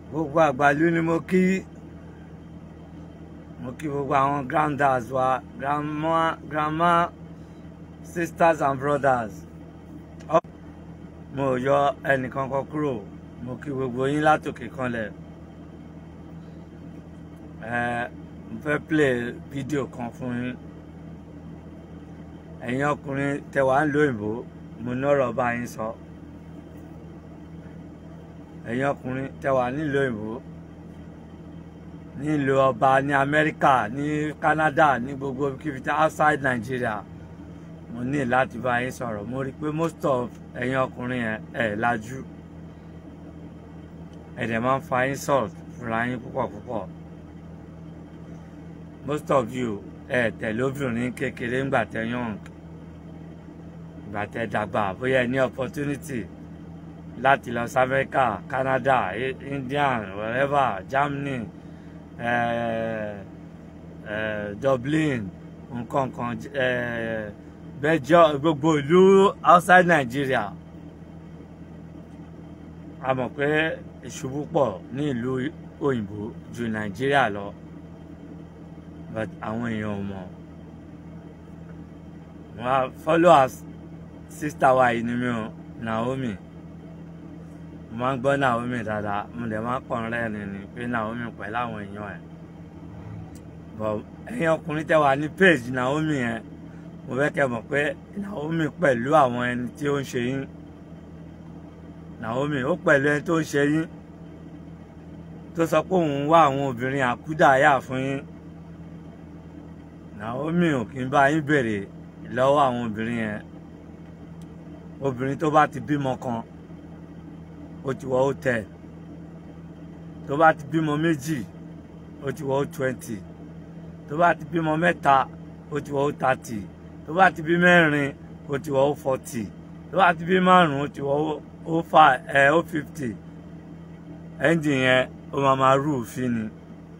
gbogbo àgbàlú ni mo kí mo kí gbogbo àwọn granddas wa grandma grandma sisters and brothers Ọ- mo ò yọ ẹnìkankan kúrò mo kí gbogbo yín látòkè kanlẹ̀ ẹ mo fẹ́ play fídíò kan fún yín ẹ̀yin ọkùnrin tẹ́ wà ń lo òyìnbó mo nọ́rọ̀ bá yín sọ ẹ̀yin ọkùnrin tẹ́ wà nílùú òyìnbó nílùú ọba ní Amẹ́ríkà ní Canada ní gbogbo kíbi tí outside Nigeria mo ní láti bá yín sọ̀rọ̀ mo rí i pé most of ẹ̀yin ọkùnrin yẹn ẹ̀ lajú ẹ̀ dẹ̀ máa ń fa insult fúnra yín púpọ̀ púpọ̀ most of you ẹ̀ tẹ̀lé obìnrin kékeré ńgbà tẹ́ young ìgbà tẹ́ dàgbà bóyá ẹ ní opportunity láti lọ sí America Canada I- India wherever Germany eh, eh, Dublin nǹkan kan eh, Belgium gbogbo ìlú outside Nigeria a mọ̀ pé ìṣubú pọ̀ ní ìlú òyìnbó ju Nàìjíríà lọ but àwọn èèyàn ò mọ̀ wọn á followers sister wa yìí ni mi ò Naomi mo máa ń gbọ́ Naomi dáadáa mo dẹ̀ máa ń pọ̀n rẹ́ẹ̀ni ni pé Naomi pẹ̀lú àwọn èèyàn ẹ̀ but ẹ̀yin ọkùnrin tẹ́ wà ní page Naomi yẹn mo fẹ́ kẹ́ mọ̀ pé Naomi pẹ̀lú àwọn ẹni tí ó ń ṣe yín Naomi ó pẹ̀lú ẹni tó ń ṣe yín tó sọ pé òun ń wá àwọn obìnrin àkúdàáyà fún yín Naomi ò kí ń bá yín béèrè lọ́wọ́ àwọn obìnrin yẹn obìnrin tó bá ti bímọ kan ó ti wọ ó tẹ tó bá ti bímọ méjì ó ti wọ ó twenty tó bá ti bímọ mẹ́ta ó ti wọ ó thirty tó bá ti bí mẹ́rin ó ti wọ ó forty tó bá ti bí márùn ó ti wọ ó five ẹ ó fifty ẹ́ńjì yẹn ó máa máa rú òfin ni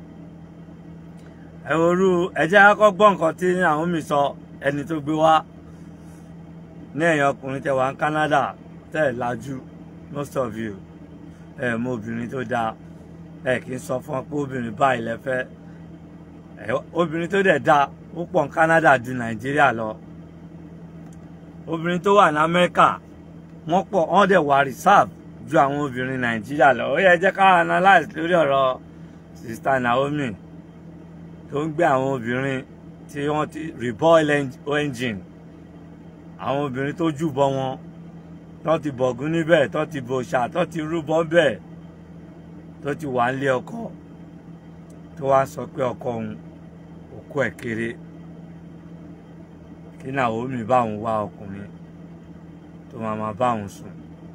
ẹ wo rú ẹ jẹ́ kọ́kọ́ gbọ́ nǹkan tí àwọn mi sọ ẹni tó gbé wá ní ẹ̀yìn ọkùnrin tẹ́ wà ní Canada tẹ́ ẹ̀ lajú most of you ẹ mọ obìnrin tó dáa ẹ kì í sọ fún ọ pé obìnrin báyìí lẹ́fẹ́ ẹ obìnrin tó dẹ̀ dáa ó pọ̀ ní Canada ju Nàìjíríà lọ obìnrin tó wà ní Amẹ́ríkà wọ́n pọ̀ wọ́n dẹ̀ wà reserve ju àwọn obìnrin Nàìjíríà lọ ó yẹ jẹ́ ká analyse lórí ọ̀rọ̀ sista Naomi tó ń gbé àwọn obìnrin tí wọ́n ti reboil engine àwọn obìnrin tó jùbọ wọn tó ti bọ̀gún níbẹ̀ tó ti bòṣà tó ti rúbọ bẹ́ẹ̀ tó ti wà nílé ọkọ tó wá sọ pé ọkọ òun òkú ẹ̀ kéré kí Naomi bá òun wá ọkùnrin tó máa máa bá òun sùn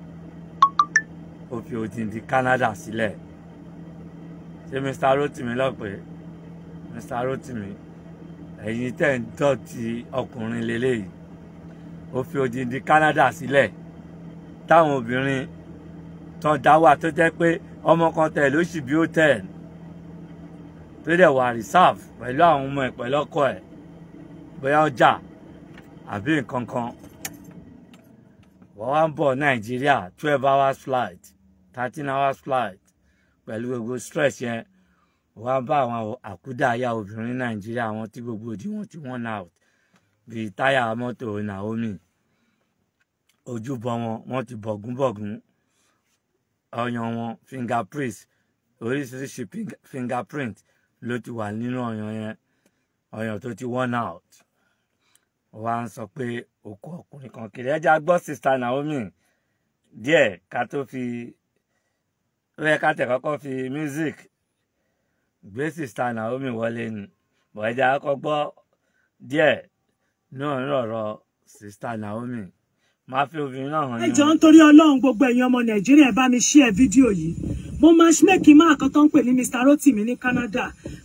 ó fi odindi Canada sílẹ̀ ṣé Mr. Rotimi lọ́pẹ́ Mr. Rotimi ẹ̀yin tẹ̀ ń dọ̀tí ọkùnrin lélẹ́yìí ó fi odindi Canada sílẹ̀ táwọn obìnrin tán dá wà tó jẹ́ pé ọmọ kan tẹ̀ ló sì bí ó tẹ̀ tó dẹ̀ wà reserve pẹ̀lú àwọn ọmọ ẹ̀ pẹ̀lú ọkọ ẹ̀ bóyá ọjà àbí nǹkan kan wọ́n wá ń bọ̀ Nàìjíríà twelve hours flight thirteen hours flight pẹ̀lú gbogbo stress yẹn wọ́n á bá àwọn àkúdàáyà obìnrin Nàìjíríà àwọn tí gbogbo òdì wọn ti wọ́n out bíi táyà mọ́tò Naomi ojúbọ wọn wọ́n ti bọ̀gúnbọ̀gún ọyàn wọn fingerprint oríṣiríṣi fingerprint ló ti wà nínú ọyàn yẹn ọyàn tó ti worn out wọ́n á ń sọ pé òkú ọkùnrin kan kiri ẹja gbọ́ sista Naomi díẹ̀ ká tó fi ó yẹ ká tẹ̀ kọ́kọ́ fi music gbé sista Naomi wọlé ni bọ̀ ẹja kọ́kọ́ gbọ́ díẹ̀ náà ń rọ̀rọ̀ sista Naomi máa fi obìnrin náà hàn ẹ jọ̀ọ́ nítorí Ọlọ́run gbogbo ẹ̀yin ọmọ Nàìjíríà ẹ bá mi share fídíò yìí mo matchmaking máa kan tó ń pè ní Mr Rotimi ní Canada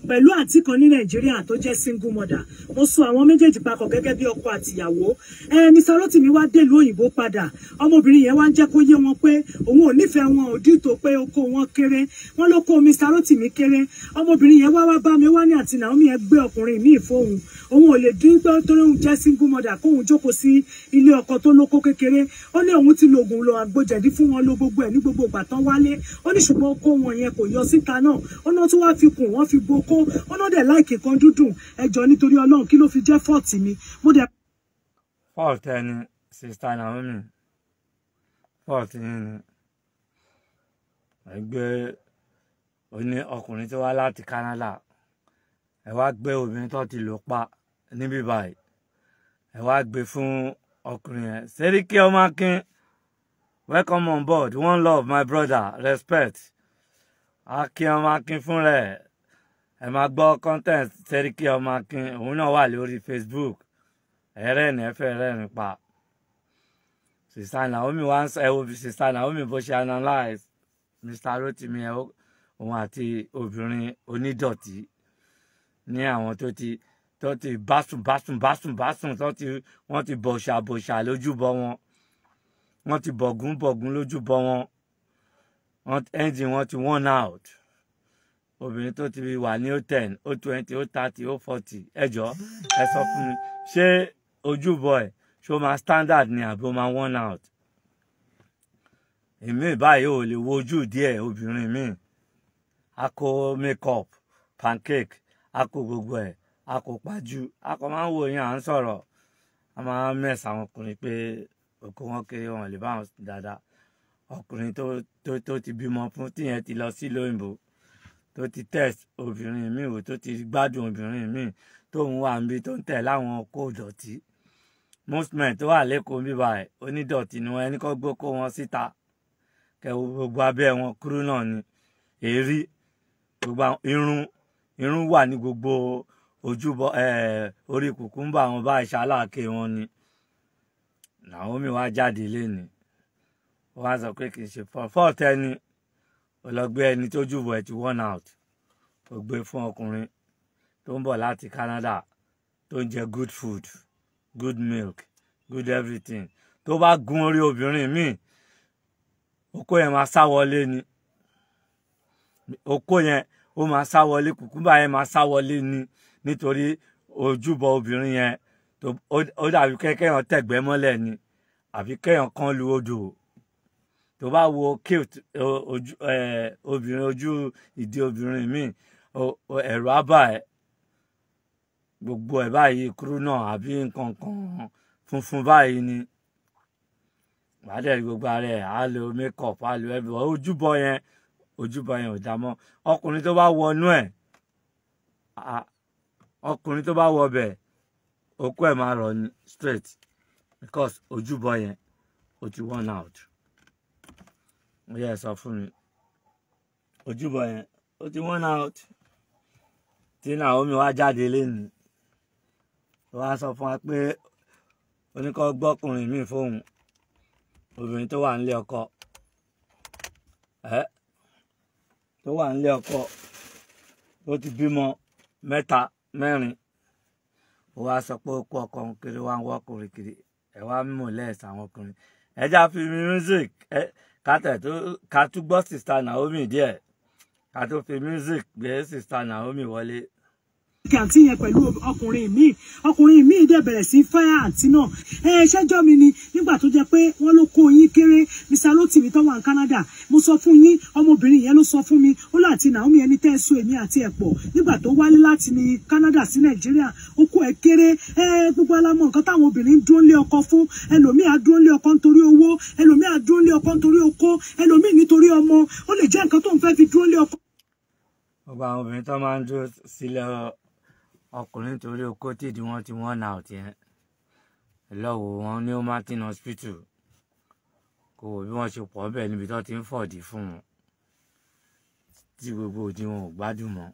pẹ̀lú àǹtí kan ní nàìjíríà tó jẹ́ single mother mo so àwọn méjèèjì papọ̀ gẹ́gẹ́ bí ọkọ àtìyàwó ẹ mr rotimi wá dèlú òyìnbó padà ọmọbìnrin yẹn wá ń jẹ́ kó yé wọn pé òun ò nífẹ̀ẹ́ wọn ò dìtò pé oko wọn kéré wọn ló kó mr rotimi kéré ọmọbìnrin yẹn wá wá bá mi wá ní àti naomi ẹ gbé ọkùnrin míì fóun òun ò lè dín pé torí òun jẹ́ single mother kóun jókòó sí ilé ọkọ tó lóko kékeré ó ní òun ti lo oògùn lọ àgbòjẹ̀dí fún wọn ló gbogbo ẹ̀ ní gbogbo ìgbà tán wálé ó ní ṣùgbọ́n oko wọn yẹn kò yọ síta náà ó náà tún wá fi kùn wọ́n fi gboko ó náà dẹ̀ láìkè kan dúdùn ẹjọ́ nítorí ọlọ́run kí ló fi jẹ́ fọ́ọ̀tì mi mo dẹ̀ fault ẹni sista naomi fault yín ni ẹgbẹ́ oní ọkùnrin tó wá láti canada ẹ wá gbé obìnrin tó ti lò pa níbí báyìí ẹ wá gbé fún ọkùnrin yẹn Seriki Ọmọakin welcome on board one love my brother respect Akin Ọmọakin fún rẹ ẹ máa gbọ́ content Seriki Ọmọakin òun náà wà lórí Facebook ẹrẹ́ni ẹ fẹ́ rẹ́rìn pa sista Naomi wá ń sọ ẹ wo bí sista Naomi bó ṣe analyse Mr. Rotimi ẹ ó- òun àti obìnrin onídọ̀tí ní àwọn tó ti tó ti básùn básùn básùn básùn tó ti wọ́n ti bọ̀ṣà bọ̀ṣà lójúbọ wọn wọ́n ti bọ̀gún bọ̀gún lójúbọ wọn wọ́n engine wọn ti worn out obìnrin tó ti wà ní o ten o twenty o thirty o forty ẹ jọ ẹ sọ fún mi ṣé ojúbọ ẹ ṣó máa standard ni àbí ó máa worn out èmi báyìí ò lè wo ojú díẹ̀ obìnrin mi a kó makeup pancake a kó gbogbo ẹ̀ a kó pajú a kò máa ń wo yín à ń sọ̀rọ̀ a máa ń mẹ̀sà àwọn ọkùnrin pé òkú wọn kéré wọn lè bá wọn sùn dáadáa ọkùnrin tó tó tó ti bímọ fún tíyẹn ti lọ sí lóyìnbó tó ti test obìnrin mi wò tó ti gbádùn obìnrin mi tóun wà níbi tó ń tẹ̀ láwọn kó dọ̀tí most men tó wà lẹ́kọ̀ọ́ bíbá ẹ̀ onídọ̀tí ni wọn ẹni kọ́ gbó kó wọn síta kẹwo gbogbo abẹ́ wọn kúrú náà ni èrí gbogbo àwọn- irun irun wà ní gbogbo ojúbọ eh, orí kùkúmbà wọn bá ìṣaláàkè wọn ni Naomi wá jáde léni wọn á sọ pé kì í ṣe fọ́ọ̀tì ẹni ọlọgbẹ ẹni tó jùbọ ẹ ti worn out ó gbé fún ọkùnrin tó ń bọ̀ láti Canada tó ń jẹ good food good milk good everything tó bá gun orí obìnrin míì okó yẹn máa sá wọlé ni okó yẹn ó máa sá wọlé kùkúmbà yẹn máa sá wọlé ni nítorí ojúbọ obìnrin yẹn tó ó- ó dàbí kẹ́kẹ́yàn tẹ̀gbẹ́ mọ́lẹ̀ ni àbí kẹ́yàn kan lu odò tó bá wo cute o- ojú eh, obìnrin ojú ìdí obìnrin míì o- o- ẹ̀rù á bà ẹ́ gbogbo ẹ̀ báyìí kúrú náà àbí nǹkan kan funfun báyìí ni wàá dẹ̀ rí gbogbo ara ẹ̀ á lo makeup á lo every ojúbọ yẹn ojúbọ yẹn ò dá mọ́ ọkùnrin tó bá wọnú ẹ̀ à- ọkùnrin tó bá wọ bẹ̀ okó ẹ̀ máa rọ̀ ní straight because ojúbọ yẹn ó ti worn out ó yẹ sọ fún mi ojúbọ yẹn ó ti worn out tí Naomi wá jáde lẹ́nu ó wá sọ fún wa pé oníkọ́ gbọ́kùnrin míì fóun obìnrin tó wà nílé ọkọ ẹ tó wà nílé ọkọ tó ti bímọ mẹ́ta mẹ́rin ó wá sọ pé ó kó ọkọ òun kiri wá ń wọ́kùnrin kiri ẹ wá mímọ lẹ́ẹ̀sì àwọn ọkùnrin ẹ já fi music ẹ kátẹ̀ tó ká tún gbọ́ sista Naomi díẹ̀ ká tó fi music gbé sista Naomi wọlé. kí àǹtí yẹn pẹ̀lú ọkùnrin míì ọkùnrin míì dẹ̀ bẹ̀rẹ̀ sí fáyà àǹtí náà ẹ ṣẹ́jọ́ mi ni nígbà tó jẹ́ pé wọ́n ló kó yín kéré Mr. Rotimi tó wà ní Canada mo sọ fún yín ọmọbìnrin yẹn ló sọ fún mi ó láti Naomi ẹni tẹ́ ẹ so èmi àti ẹ̀ pọ̀ nígbà tó wálé láti ní Canada sí Nàìjíríà ó kó ẹ kéré ẹ gbogbo alamọ nǹkan táwọn obìnrin ń dúró lé ọkọ fún ẹlòmíì á dúró lé ọkọ nítorí owó ẹlòmíì á dúró lé ọkọ nítorí okó ẹlòmíì nítorí ọmọ ó lè jẹ́ nǹkan tó ń fẹ́ fi dúró lé ọkọ gbogbo àwọn obìnrin tó máa ń dúró sílẹ̀ ọkùnrin nítorí okó tìdí wọn ti wọ́n náà tiẹ̀ lọ́wọ́ wọn ní Martin hospital kò wò bí wọ́n ṣe pọ̀ bẹ́ẹ̀ níbi tó ti ń fọ̀dí fún wọn tí gbogbo òdi wọn ò gbádùn mọ́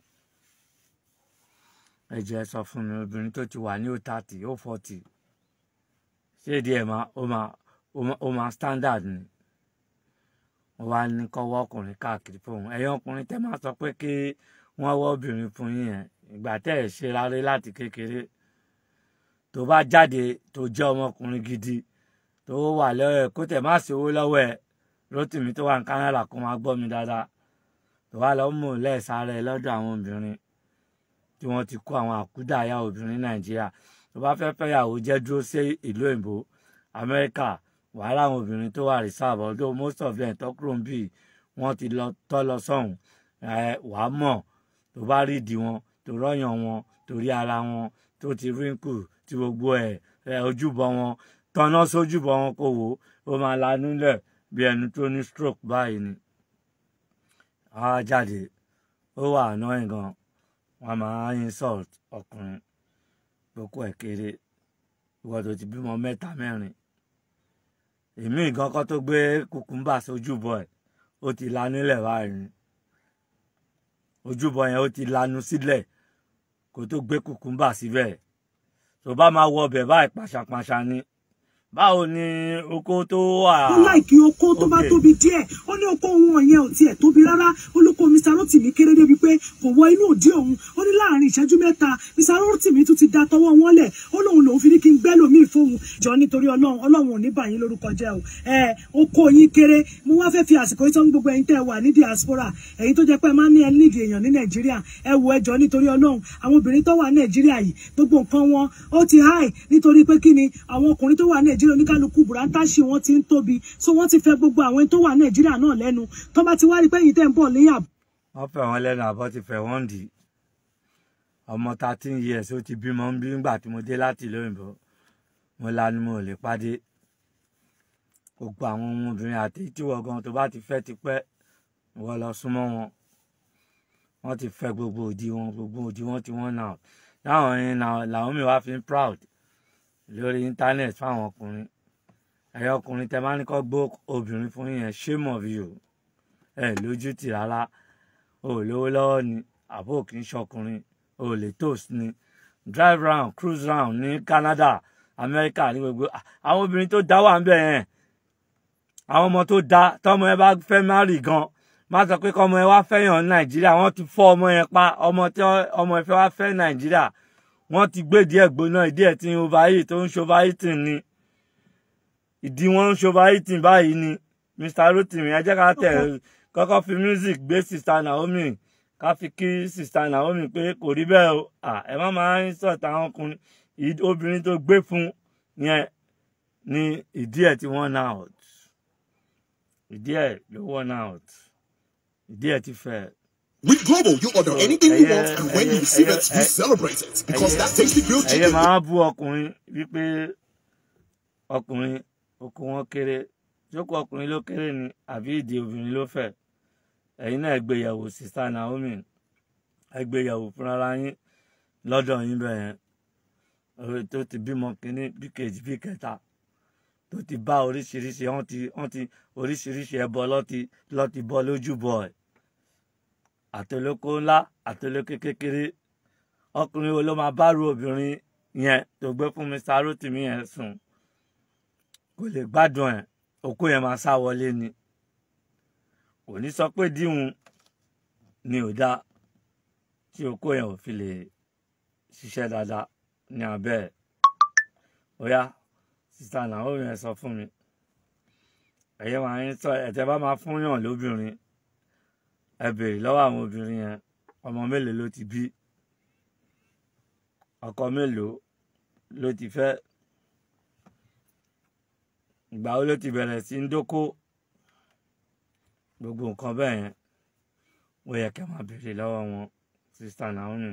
ẹ jẹ́ sọ fún mi obìnrin tó ti wà ní ó thirty ó forty ṣé ìdí ẹ̀ máa ó máa ó máa ó máa standard ni wọ́n wá ní kọ́wọ́ ọkùnrin káàkiri fóun ẹ̀yin ọkùnrin tẹ́ máa sọ pé kí wọ́n wọ́ obìnrin fún yín yẹn ìgbà tẹ́ ẹ̀ ṣe rárẹ́ láti kékeré tó bá jáde tó jẹ́ ọmọkùnrin gidi tó wà lọ́wọ́ ẹ̀ kó tẹ̀ má sí owó lọ́wọ́ ẹ̀ Rótìmí tó wà ní Canada kó máa gbọ́ mi dáadáa tó wà lọ́ mú lẹ́ẹ̀sáré lọ́dọ̀ àwọn obìnrin tí wọ́n ti kó àwọn àkúdàáyà obìnrin Nàìjíríà tó bá fẹ́ fẹ́yàwó jẹ́ dúró sí ìlú òyìnbó Amẹ́ríkà wàhálà àwọn obìnrin tó wà reserve although most of them tó kúrò ń bì wọ́n ti lọ tọ́ lọ sọ́hùn ẹ̀ wàá mọ̀ tó bá rí ìdí wọn tó rọ́yàn wọn tó rí ara wọn tó ti wrinkle tí gbogbo ẹ̀ ẹ̀ ojúbọ wọn tọ́nà sójúbọ wọn kò wò ó máa lanú lẹ̀ bí ẹni tó ní stroke báyìí ni á jáde ó wà annoying gan wọn máa insult ọkùnrin gbogbo ẹ̀ kéré ìwọ tó ti bímọ mẹ́ta mẹ́rin èmi nǹkan kan tó gbé kùkùmbà sójúbọ ẹ̀ ó ti lanú lẹ̀ báyìí ojúbọ yẹn ó ti lanu sílẹ̀ kó tó gbé kùkùmbà síbẹ̀ tó bá máa wọ ọbẹ̀ báyìí pàṣàpàṣà ni báwo ni oko tó wà. ó láìkí oko tó bá Okay. tóbi díẹ̀ ó ní oko wọn yẹn ò tiẹ̀ tóbi rárá olóko Mr. Rotimi kéré débi pé kò wọ inú òdí òun ó ní láàrin ìṣẹ́jú mẹ́ta Mr. Rotimi tún ti da tọwọ́ wọn lẹ̀ ó lóun lòun fi ní kí n gbẹ́ lòmíì fóun jọ nítorí ọlọ́run ọlọ́run ò ní bà yín lórúkọ jẹ́ o ẹ oko yín kéré mo wá fẹ́ fi àsìkò yìí tán gbogbo ẹ̀yin tẹ́ ẹ wà ní diaspora ẹ̀yin tó jẹ́ pé ẹ máa ń ní ẹ nídìí èèyàn ní Nàìjíríà ẹ wo ẹjọ́ nítorí ọlọ́run àwọn obìnrin tó wà ní Nàìjíríà yìí gbogbo nǹkan wọn ó ti high nítorí pé kí ni àwọn ọkùnrin tó wà ní Nàìjíríà oníkálukú bùrátàṣì wọn ti ń tóbi so wọ́n ti fẹ́ gbogbo àwọn tó wà ní Nàìjíríà náà lẹ́nu tó bá ti wá rí pé ẹ̀yin tẹ́ ń bọ̀ lẹ́yìn àbọ̀ wọ́n fẹ́ wọn lẹ́nu àbọ̀ ti fẹ́ wọ́n dì í ọmọ thirteen years ó ti bímọ ń bí nígbà tí mo dé láti ìlú òyìnbó mo lanu mo ò lè pàdé gbogbo àwọn ọmọbìnrin àti tíwọ́ gan tó bá ti fẹ́ ti pẹ́ wọ́n lọ súnmọ́ wọn wọ́n ti fẹ́ gbogbo òdì wọn gbogbo òdì wọn tí wọ́n nà láwọn yẹn náà làwọn mi wá fi ń proud lórí internet fáwọn ọkùnrin ẹ̀yọ ọkùnrin tẹ máa ní kọ́ gbó obìnrin fún yẹn shame of you ẹ lójú tì rárá o ò lówó lọ́wọ́ ni àbó kì í ṣọkùnrin o ò lè toast ni drive round cruise round ní Canada America ní gbogbo à- àwọn obìnrin tó dá wà ń bẹ̀ yẹn àwọn ọmọ tó dá tọmọ ẹ bá fẹ́ márì gan má sọ pé kọmọ ẹ wá fẹ́yàn ní Nàìjíríà wọ́n ti fọ́ ọmọ yẹn pa ọmọ tí wọ́n- ọmọ ẹ fẹ́ wá fẹ́ Nàìjíríà wọ́n ti gbé díẹ̀ gbóná ìdí ẹ̀ tí ń overheat tó ń ṣe overheating ni ìdí wọn ń ṣe overheating báyìí ni Mr. Rotimi ẹ jẹ́ ká tẹ̀ kọ́kọ́ fi music gbé sista Naomi ká fi kí sista Naomi pé kò rí bẹ́ẹ̀ o à ẹ má máa ń sọ̀tà àwọn ọkùnrin Ìd- obìnrin tó gbé fún yẹn ní ìdí ẹ̀ tí wọ́n out ìdí ẹ̀ ló wọ́n out ìdí ẹ̀ ti fẹ́ With Global, you order So, anything you ẹyẹ- want, and when you ẹyẹ- receive it, ẹyẹ- you celebrate it. Because ẹyẹ- that tasty grilled ẹyẹ chicken máa bú ọkùnrin wípé ọkùnrin oko wọn kéré jókòó ọkùnrin ló kéré ni àbí ìdí obìnrin ló fẹ̀ ẹ̀yin náà gbéyàwó sista Naomi ẹ gbéyàwó fúnra yín lọ́dọ̀ yín bẹ́ẹ̀ yẹn orí tó ti bímọ kínní bí kejì bí kẹta tó ti bá oríṣiríṣi wọ́n ti wọ́n ti oríṣiríṣi ẹbọ lọ́ti lọ́ti bọ́ lójúbọ ẹ̀ àtolóko ńlá àtolóko kékeré ọkùnrin wo ló máa bá ru obìnrin yẹn tó gbé fún Mr. Rotimi yẹn sùn kò lè gbádùn ẹ̀ òkú yẹn máa sá wọlé ni kò ní sọ pé díhun ni ò dá tí òkú yẹn ò fi lè ṣiṣẹ́ dáadáa ní abẹ́ ẹ̀ bóyá sista Naomi yẹn sọ fún mi ẹ̀yẹ́ máa ń sọ ẹ̀tẹ́ bá máa fún yàn lóbìnrin ẹ béèrè lọ́wọ́ àwọn obìnrin yẹn ọmọ mélòó ló ti bí ọkọ mélòó ló ti fẹ́ ìgbà wo ló ti bẹ̀rẹ̀ sí ń dóko gbogbo nǹkan bẹ́ẹ̀ yẹn ó yẹ kẹ́ máa béèrè lọ́wọ́ wọn sista Naomi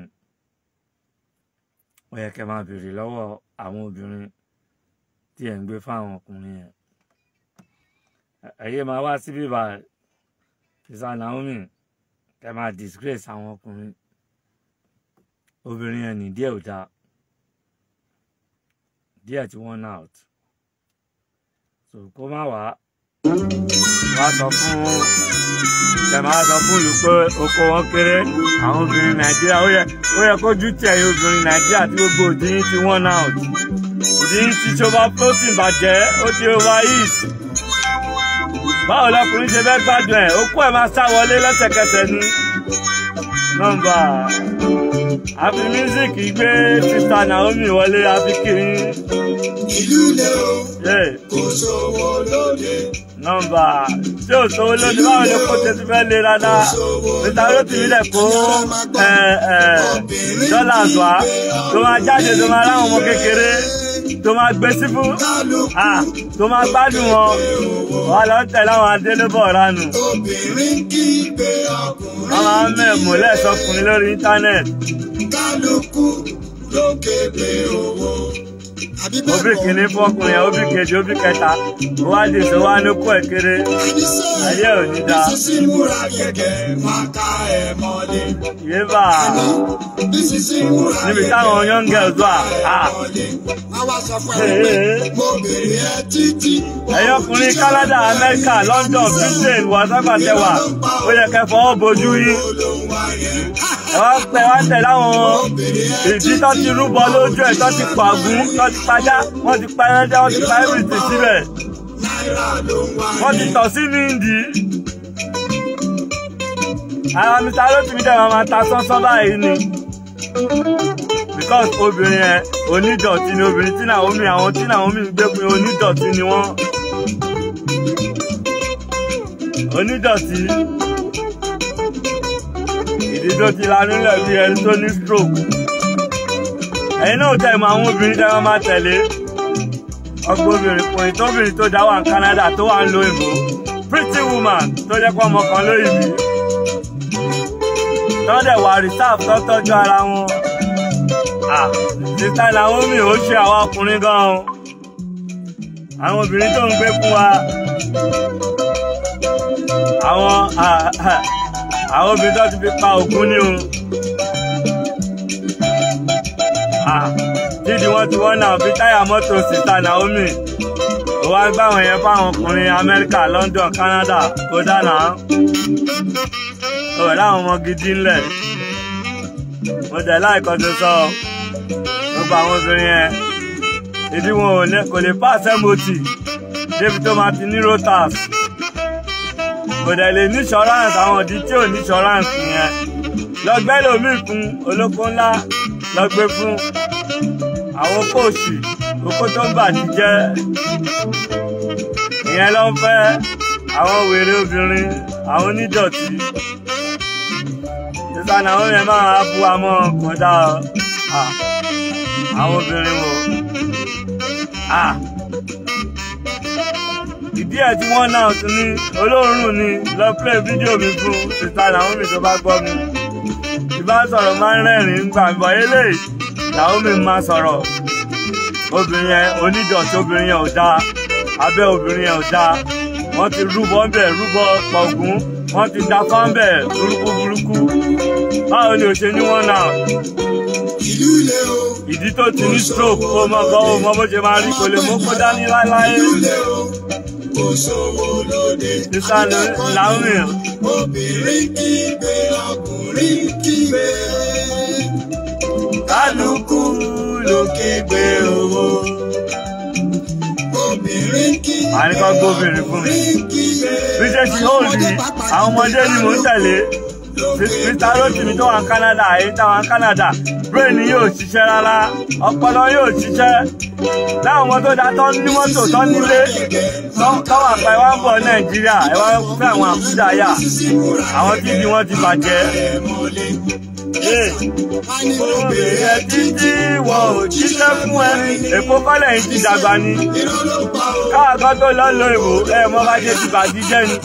ó yẹ kẹ́ máa béèrè lọ́wọ́ àwọn obìnrin tí ẹ̀ ń gbé fáwọn ọkùnrin yẹn Ẹ- ẹ̀yẹ́ máa wá síbí báyìí sista Naomi kẹ́ máa disgrace àwọn ọkùnrin obìnrin yẹn ní díẹ̀ ò dáa díẹ̀ tí wọ́n out so kó má wá wá sọ fún tẹ̀ máa sọ fún ìlú pé oko wọn kéré àwọn obìnrin nàìjíríà ó yẹ ó yẹ kójú tì ẹ̀yin obìnrin nàìjíríà tí gbogbo òdì yín ti wọ́n out òdì yín ti ṣọba protein bàjẹ́ ó ti overheat báwo lọkùnrin ṣe fẹ́ gbádùn ẹ̀ okú ẹ̀ máa sá wọlé lẹ́sẹ̀kẹsẹ̀ ni nọ́mbà àfi mísíkì gbé sista Naomi wọlé àfi kiri ìlú lé o yé kò sówó lóde nọ́mbà tí ò sówó lóde báwo ni kò tètè fẹ́ lé rárá mr rotimi lẹ̀ kó ẹ ẹ dọ́là wá tó máa jáde tó máa ráwọn ọmọ kékeré tó máa gbé sí fún ah tó máa gbádùn wọn wà lọ tẹ̀lé àwọn adélébọ̀ ránù obìnrin kígbe ọkùnrin wọ́n máa ń mẹ̀mú lẹ́sọkùnrin lórí íńtánẹ́ẹ̀tì kálukú ló kéde owó. àbí bẹ́ẹ̀ òbí kọ́? kìíní fún ọkùnrin yẹn òbí kejì òbí kẹta ó wá dì sọ wá ní kó ẹ̀ kéré ayé ò ní dáa Sísí múra gẹ́gẹ́ wọn ká ẹ mọ́lé. yéèbà Sísí múra níbi táwọn young girls wà ah mọ́lé. Àwa sọ fún ẹ Ee. pé mo bèrè ẹ títí. ẹ̀yin ọkùnrin Canada America London Britain wàsápàtẹwà ó yẹ kẹ́ fọwọ́ bojú yín Olóhùn wa yẹn. ẹ wá pẹ wá tẹ láwọn ìdí tó ti rúbọ lójú ẹ tó ti pàgún tó ti pajá wọ́n ti pa ẹrẹ́dẹ́ wọ́n ti pa everything síbẹ̀ Náírà ló ń wá wọ́n ti tọ̀ sí ní ìdí. ara mr rotimi dẹ̀ máa ta sánsán báyìí ni because obìnrin yẹn onídọ̀tí ni obìnrin tí Naomi àwọn tí Naomi ń gbé fún yẹn onídọ̀tí ni wọ́n onídọ̀tí ìdí tó ti lanú lẹ̀ bí ẹni tó ní stroke ẹ̀yin náà tẹ̀ mọ́ àwọn obìnrin tẹ́ wọ́n máa tẹ̀lé ọgbọ́n obìnrin kùnrin tóbìnrin tó dá wà ní Canada tó wà ń lo ìbò pretty woman tó jẹ́ pé ọmọ kan lóyìn bí tọ́dẹ̀ wà reserve tó tọ́jú ara wọn ah sista Naomi ó ṣe àwọn ọkùnrin gan-an àwọn obìnrin tó ń gbé fún wa àwọn ah, ah, àwọn obìnrin tó ti fi pa ògún ní o ah dídì wọn ti wọ́n náà fi táyà mọ́tò sista Naomi ó wá gbá àwọn yẹn fáwọn ọkùnrin Amẹ́ríkà London Canada kó dáná ó rẹ̀ láwọn ọmọ gidi ńlẹ̀ mo tẹ̀ láìkọ́ tó sọ gbogbo àwọn obìnrin yẹn ìdí wọn ò ní kò lè pass mot débi tó máa ti ní rotas kò dẹ̀ lè ní insurance àwọn ìdí tí ò ní insurance yẹn lọ́gbẹ́ lómi fún olóko ńlá lọ́gbẹ́ fún àwọn kóòsì kókó tó ń bàjẹ́ jẹ́ ìyẹn ló ń fẹ́ àwọn wèrè obìnrin àwọn onídọ̀tí sísá náà yẹn máa bu amọ́ kọjá ah, àwọn obìnrin wo ah, ìdí ẹ̀ tí wọ́n náà tún ní olóòórùn ni lọ play fídíò mi fún sísá Naomi tó bá gbọ́ mi ìbá sọ̀rọ̀ máa ń rẹ́rìn-ín gbà bọ̀ eléyìí Naomi máa sọ̀rọ̀ obìnrin yẹn onídọ̀tí obìnrin yẹn ò dáa abẹ́ obìnrin yẹn ò dáa wọ́n ti rúbọ ńbẹ̀ rúbọ pọ̀gùn wọ́n ti da fáńbẹ̀ burúkú burúkú báwo ni ò ṣe ní wọ́n náà Ìlú lé o. ìdí tó ti ní stroke ó mọ gan ó mọ bó ṣe máa rí kò lè mú kó dání láéláé Ìlú lé o. Kò sówó lóde. sísá Naomi Obìnrin kígbe ọkùnrin kígbe. kálukú ló kígbe owó. Obìnrin kígbe àní kan gbóbìnrin fún mi ọkùnrin kígbe. bí ṣe ti hóòdì àwọn ọmọdé ni mò ń tẹ̀lé mr rotimi tó wà ní Canada èyí táwọn ní Canada brain yóò ṣiṣẹ́ rárá ọpọlọ yóò ṣiṣẹ́ láwọn ọmọ tó dá tó ní mọ́tò tó nílé tó wà pa ẹwà ń bọ̀ Nàìjíríà ẹwà fẹ́ àwọn àkúdà yà àwọn tí ibi wọn ti bàjẹ́. obìnrin ẹ títí wọn ò jíṣẹ́ fún ẹ èkó kọ́lẹ̀ yìí ti dàgbà ni káà kan tó lọ lo ìbò ẹ mọ bá ṣe ti bàjí jẹ́ ni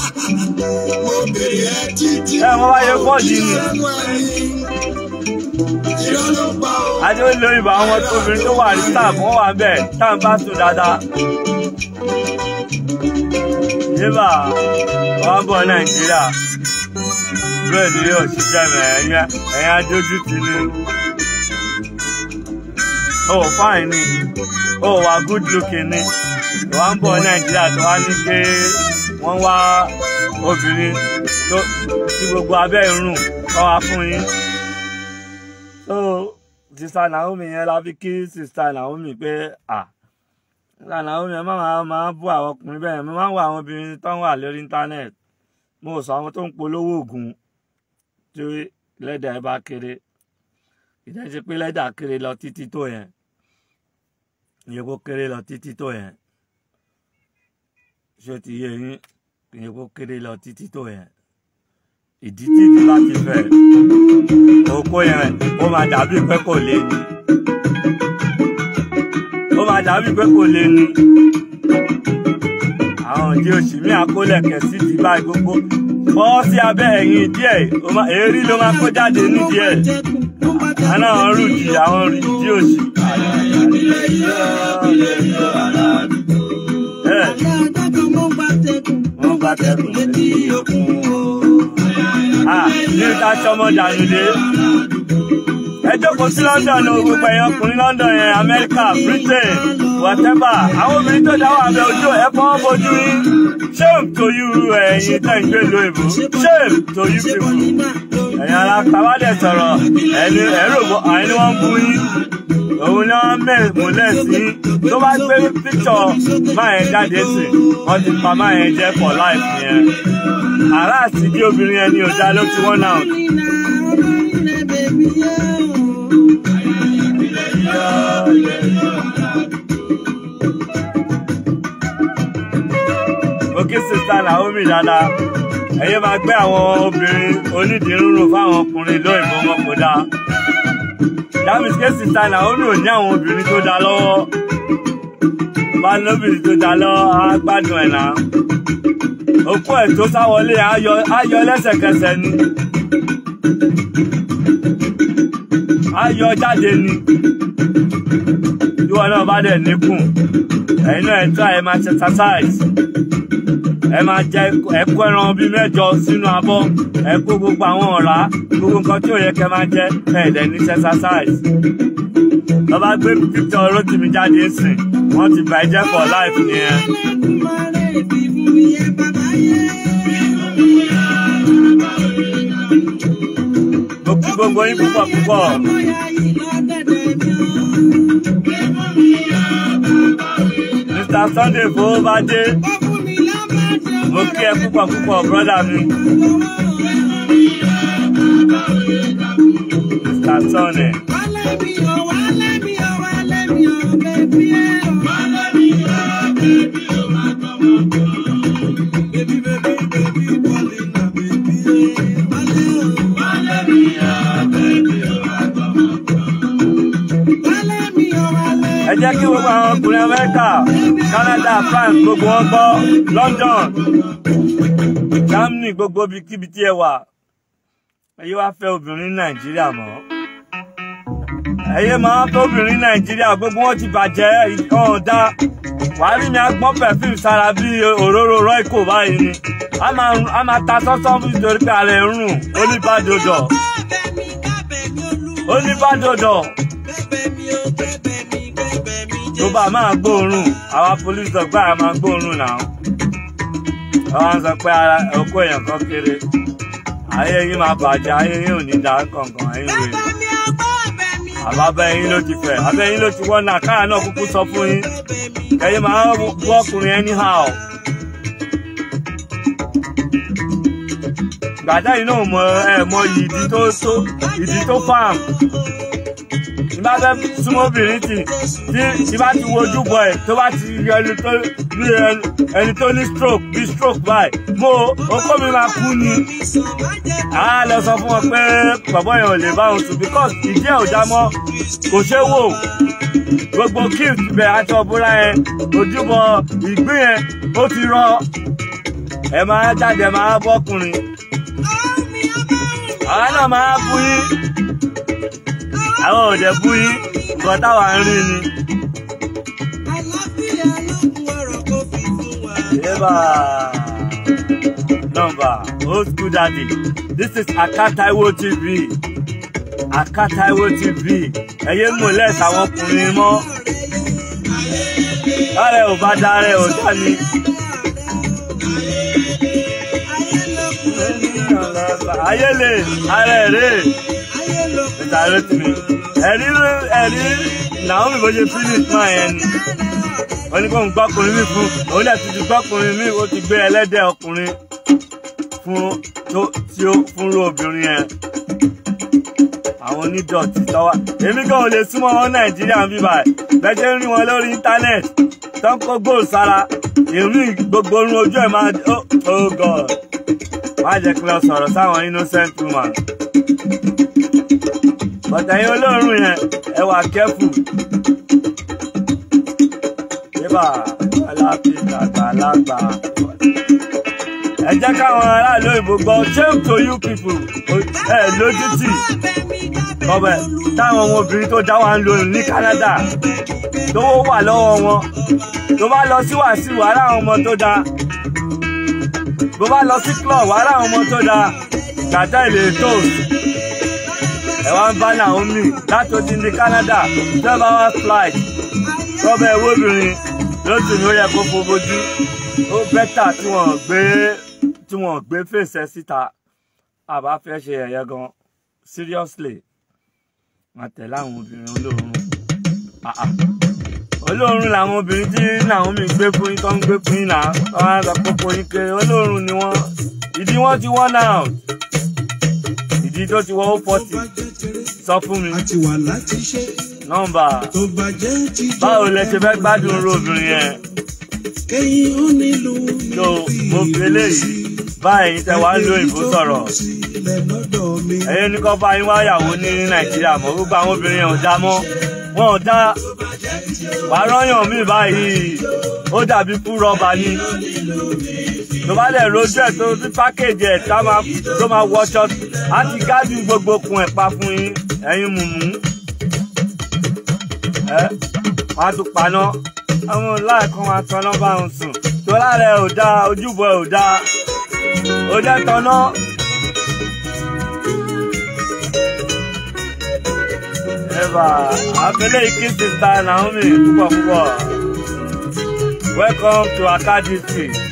ẹ mọ bá ṣe pọ́ọ̀jì ni adé ó lo ìbò àwọn obìnrin tó wà ní sáàbù wọn wà bẹ́ẹ̀ tá à ń bá sùn dáadáa. yébà wọn bọ̀ Nàìjíríà bẹ́ẹ̀ ni yóò ṣiṣẹ́ mẹ́ ẹ̀yìn adójú ti ní. ó fáìn ni ó wà good looking ni wọ́n ń bọ̀ Nàìjíríà tó wá ní pé wọ́n wá obìnrin tó tí gbogbo abẹ́ irun kọ́ wá fún yín. so sista Naomi yẹn la fi kí sista Naomi pé à sista Naomi yẹn máa máa bú àwọn ọkùnrin bẹ́ẹ̀ mo máa ń wo àwọn obìnrin tó ń wà lórí íńtánẹ́ẹ̀tì mo sọ àwọn tó ń polówó oògùn tí lẹ́dà ẹ bá kéré ìdájọ́ pé lẹ́dà kéré lọ títí tó yẹn ìyẹn kó kéré lọ títí tó yẹn ṣé o ti yé yín ìyẹn kó kéré lọ títí tó yẹn ìdí títí bá ti fẹ̀ oko yẹn ó máa dàbí pé kò lé ní ó máa dàbí pé kò lé ní àwọn òdi òsì mí àkólẹ̀kẹ̀ sí ti báyìí gbogbo bọ́ sí abẹ́ ẹ̀yìn díẹ̀ ó máa- èérí ló máa kó jáde nídìí ẹ̀ àná àwọn rúdì àwọn rúdì òsì. ẹ wọ́n bá tẹkùn létí òkun o. Ah, ní ká sọmọ dànù dé ẹ jókòó sí London o gbogbo ẹ̀yàn ọkùnrin London yẹn America Britain whatever àwọn obìnrin tó dáwọ́ abẹ́ ojú ẹ fọwọ́ bojú yín shame to you ẹ̀yin tẹ̀ ń gbé ìlú èbó shame to you people ẹ̀yin ara kábàdẹ̀ sọ̀rọ̀ ẹni ẹ̀rọ àyìn ni wọ́n ń bú yín òun ni wọ́n mẹ́ múlẹ̀ sí tó bá gbé píkṣọ̀ máa yẹn jáde sí wọ́n ti pa máa yẹn jẹ́ for life yẹn àrà àti bí obìnrin ẹni ò dá ló ti wọ́n náà. òkè sista Naomi dáadáa ẹyẹ máa gbé àwọn obìnrin onídìírúurú fáwọn ọkùnrin lóyìnbó wọn kò dáa dámìsí ké sista Naomi ò ní àwọn obìnrin tó dáa lọ́wọ́ bá lóbìnrin tó dáa lọ́wọ́ á gbádùn ẹ̀ náà òkú ẹ̀ tó sáwọlé ayọ̀ ayọ̀ lẹ́sẹ̀kẹsẹ̀ ni ayọ̀ jáde ni ìwọ náà bá dẹ̀ níkùn ẹ̀yin náà ẹ̀ try ẹ̀ máa ṣe exercise ẹ máa jẹ ẹkọ ẹran bíi mẹ́jọ sínú abọ́ ẹ kó gbogbo àwọn ọ̀rá gbogbo nǹkan tí ò yẹ kẹ́ máa jẹ ẹ dẹ̀ ní exercise lọ́ba gbé picture Rótìmí jáde sìn wọ́n ti bà ẹ́ jẹ́ for life nìyẹn. mo kí gbogbo yín púpọ̀ púpọ̀ Mr Sunday fowó bá dé mo kí ẹ púpọ̀ púpọ̀ brọ́dà mi Mr Sunday. ẹ jẹ́ kí gbogbo àwọn ọkùnrin amẹ́ríkà canada france gbogbo wọn gbọ́ london germany gbogbo ibikíbi tí ẹ wà ẹyẹ wá fẹ́ obìnrin ní nàìjíríà mọ́ ẹyẹ máa ń fẹ́ obìnrin ní nàìjíríà gbogbo wọn ti bàjẹ́ ìkan ọ̀dá wàá rí mi agbọ́n perfume sára bí òróró royco báyìí ni a máa a máa ta sọ́sọ́ nítorí pé ara ẹ̀ ń rùn oníbàdòdò oníbàdòdò tó bá máa gbóòórùn àwa police dog báyà máa gbóòórùn náà àwọn sọ pé ara ọkọ èèyàn kan kéré ayé yín máa bàjẹ́ ayé yín ò ní dá kankan ẹ̀yìn wèrè àbábẹ́ yín ló ti fẹ̀ abẹ́ yín ló ti wọ́n náà káà náà kúkú sọ fún yín kẹ́yìn máa wọ́kùnrin anyhow. gbàdá yìí náà mọ ẹ mọ ìdí tó tó ìdí tó fáàm ìbá fẹ́ súnmọ́ obìnrin tì tí ìbá ti wojú bọ̀ ẹ̀ tó bá ti rí ẹni tó rí ẹni tó ní stroke bí stroke báyìí mo okó mi máa kú ni a lọ sọ fún wọn pé bàbá yẹn ò lè bá òun sùn because ìdí ẹ̀ ò já mọ́ kò ṣe wò gbogbo gift bẹ aṣọ búra yẹn ojúbọ ìgbín yẹn ó ti rọ ẹ máa jáde ẹ máa bọ́kùnrin àwọn náà máa bú yín àwọn òde bú yín nǹkan táwa ń rí ni. Eba number old school daddy this is Akataiwo TV Akataiwo TV ẹyẹ mọlẹ táwọn ọkùnrin mọ ààrẹ ò bá dára ẹ ò dá ni. ayélè ààrẹ rè mr Rótìmí ẹ̀rí ẹ̀rí Naomi bó ṣe finish máa yẹn ni wọ́n ní kó ń gbọ́kùnrin mi fún òun dẹ̀ ti ti gbọ́kùnrin mi ó ti gbé ẹlẹ́dẹ̀ ọkùnrin fún tó tí ó fúnrú obìnrin yẹn àwọn onídọ̀tí tọ́wà èmi gan ò lè súnmọ́ wọn nàìjíríà ń bí báyìí bẹ́ẹ̀ ṣe ń rí wọn lórí íńtánẹ́ẹ̀tì tó ń kó góòlù sára èmi gbogbo orun ojú ẹ̀ máa oh oh god má jẹ́ kí lọ sọ̀rọ̀ sáwọn innocent woman bọ̀tẹ̀yìn olóòórùn yẹn ẹ wà kẹ́fù yébà aláfíìsà àgbàlagbà ẹ jẹ́ káwọn aráàlú òyìnbó gbọ́ shame to you people ẹ lójútì ọbẹ̀ táwọn ọmọbìnrin tó dá wa ń lò ní Canada tówó wà lọ́wọ́ wọn tó bá lọ sí wàásù wàrà àwọn ọmọ tó dáa bó bá lọ sí club wàrà àwọn ọmọ tó dáa gàtá ìlè toast ẹ wá ń bá Naomi láti odi ní Canada twelve hours flight rọ́bẹ̀ ewé obìnrin lóṣù ní ó yẹ kó fo bojú ó bẹ́tà tí wọ́n gbé tí wọ́n gbé fèsì síta àbá fẹ́ ṣe ẹ̀yẹ gan seriously máa tẹ̀lé àwọn obìnrin olóòórùn Ah, ah. olóòórùn làwọn obìnrin tí Naomi gbé fún yín tó ń gbé fún yín náà wọ́n á sọ pé kò yín kéré olóòórùn ni wọ́n ìdí wọ́n ti wọ́n náà ìdí tó ti wọ́n ó pọ̀tì sọ fún mi àti wà láti ṣe nọ́mbà tó bàjẹ́ ti jọ báwo lẹ ṣe fẹ́ gbádùn irú obìnrin yẹn kẹ́yìn ó nílùú ní tó mo fi eléyìí báyìí tẹ wá ń lo ìbò sọ̀rọ̀ sílẹ̀ lọ́dọ̀ mi. ẹ̀yin ní kọ́ bá yín wáyàwó ní nàìjíríà mọ́ gbogbo àwọn obìnrin yẹn ò dá mọ́ wọn ò dá wàárọ̀yàn mi báyìí ó dàbí fún rọ́bà ni tó bá dẹ̀ rojú ẹ̀ tó sí pákéjì ẹ̀ tá máa tó máa wọṣọ á ti gádùn gbogbo kun ẹ̀ pa fún yín ẹ̀yin mùmú ẹ wọn á tún paná àwọn láìkan wọn tanná bá ń sùn tó lára ẹ ò dáa ojúbọ ẹ ò dáa ó jẹ́ tanná. Eva, abẹ́lé ike sista Naomi púpọ̀ púpọ̀. Welcome to Akadisi,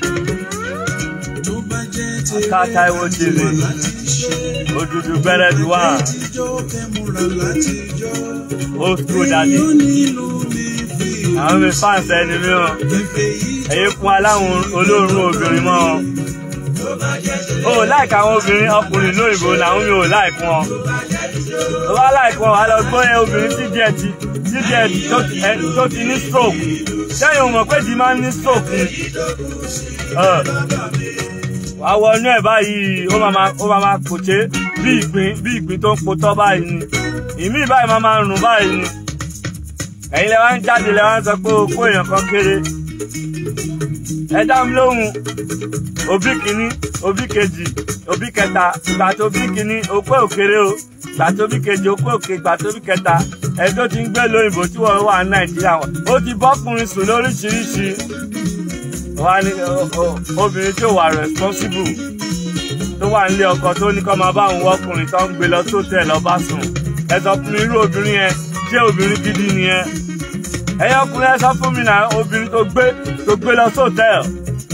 tó bàjẹ́ ti Aka Taiwo TV, láti ṣe Odudu Bẹ́rẹ̀dì wà, tíjọ́ kẹ́múra láti jọ. Old School Daddy. ó nílùú ní fi Naomi fans ẹni mi o, kẹfẹ́ yìí ẹ̀yin fún aláwọn olóòórùn obìnrin mọ́ ọ. O ò láìka àwọn obìnrin ọkùnrin lóyìnbó Naomi ò láìkún ọ. Tó bá láìkún ọ, wà lọ gbọ́ ẹ obìnrin tí díẹ̀ ti tí díẹ̀ tó ti ẹ tó ti ní stroke. Sẹ́yìn o mọ̀ pé di máa ń ní stroke ni. Ẹ, Wà á wọnú ẹ̀ báyìí, ó máa máa ó máa máa pòṣé bí ìgbín bí ìgbín tó ń potọ́ báyìí ni. Ìmí báyìí máa máa rùn báyìí ni. Ẹ̀yin lẹ wá ń jáde lẹ wá ń sọ pé o kó èèyàn kan kéré. Ẹ dá mi lóhùn òbí kìíní òbí kejì òbí kẹta ìgbà tó bí kìíní òpé òkèrè o ìgbà tó bí kejì òpé òkè ìgbà tó bí kẹta ẹ tó ti ń gbé lóyìnbó tí wọn wà ní nàìjíríà wọn ó ti bọ́kùnrin sùn lóríṣiríṣi wá ní o- o- obìnrin tí ò wà responsible tó wà nílé ọkọ tó ní kó máa bá òun wọkùnrin tó ń gbé lọ sóòtẹ́ lọ bá sùn ẹ sọ fún mi irú obìnrin yẹn ṣé obìnrin gidi nìyẹn ẹ̀yin ọkùnrin ẹ sọ fún mi náà obìnrin tó gbé tó gbé lọ sóòtẹ́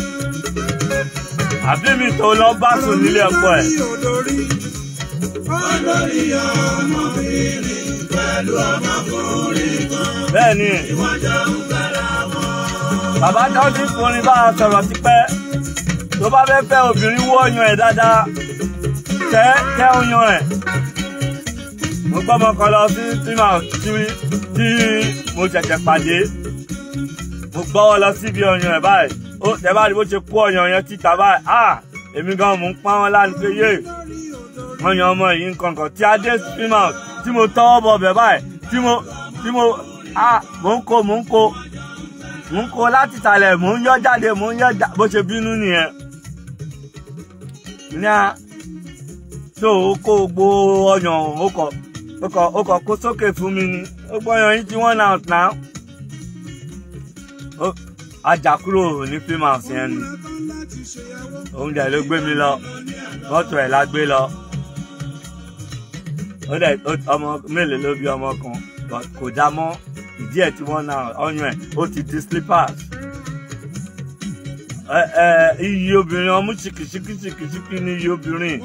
àbí mi tó lọ bá sùn nílé ọkọ ẹ̀. olórí olórí ọmọbìnrin pẹ̀lú ọmọkùnrin kan. bẹ́ẹ̀ ni bàbá tó ti forin bá a sọ̀rọ̀ tipẹ́ tó bá fẹ́ fẹ́ obìnrin wú ọyàn ẹ̀ dáadáa tẹ́ tẹ́ ọyàn ẹ̀ mo gbọ́ ọmọ kan lọ sí tíma tí tí mo ṣẹ̀ṣẹ̀ pàdé mo gbọ́wọ́ lọ síbi ọyàn ẹ̀ báyìí ó tẹ́ bá rí bó ṣe kó ọyàn yẹn títa báyìí ah èmi gan mò ń pa wọn lánàá pé yé ọyàn ọmọ yìí nǹkan kan tí adé tíma tí mo tọwọ́ bọ̀ bẹ̀ báyìí tí mo tí mo ah mò ń kó mò ń kó mò ń kó láti ìsàlẹ̀ mò ń yọ jáde mò ń yọ jáde bó ṣe bínú nìyẹn ní a tó o kó gbó ọyàn o kọ o kọ o kọ kó sókè fún mi ni ó gbọ́ ọyàn yín tí wọ́n náà náà ó ajá kúrò ní fíìmù yẹn ni òun dẹ̀ ló gbé mi lọ mọ́tò ẹ̀ la gbé lọ ó dẹ̀ ó- ọmọ mélòó ló bí ọmọ kan but kò já mọ́ ìdí ẹ̀ tí wọ́n náà ọyàn ẹ̀ ó ti di slippers ẹ ẹ iye obìnrin ọmú ṣìkìṣìkìṣìkìṣìkì ní iye obìnrin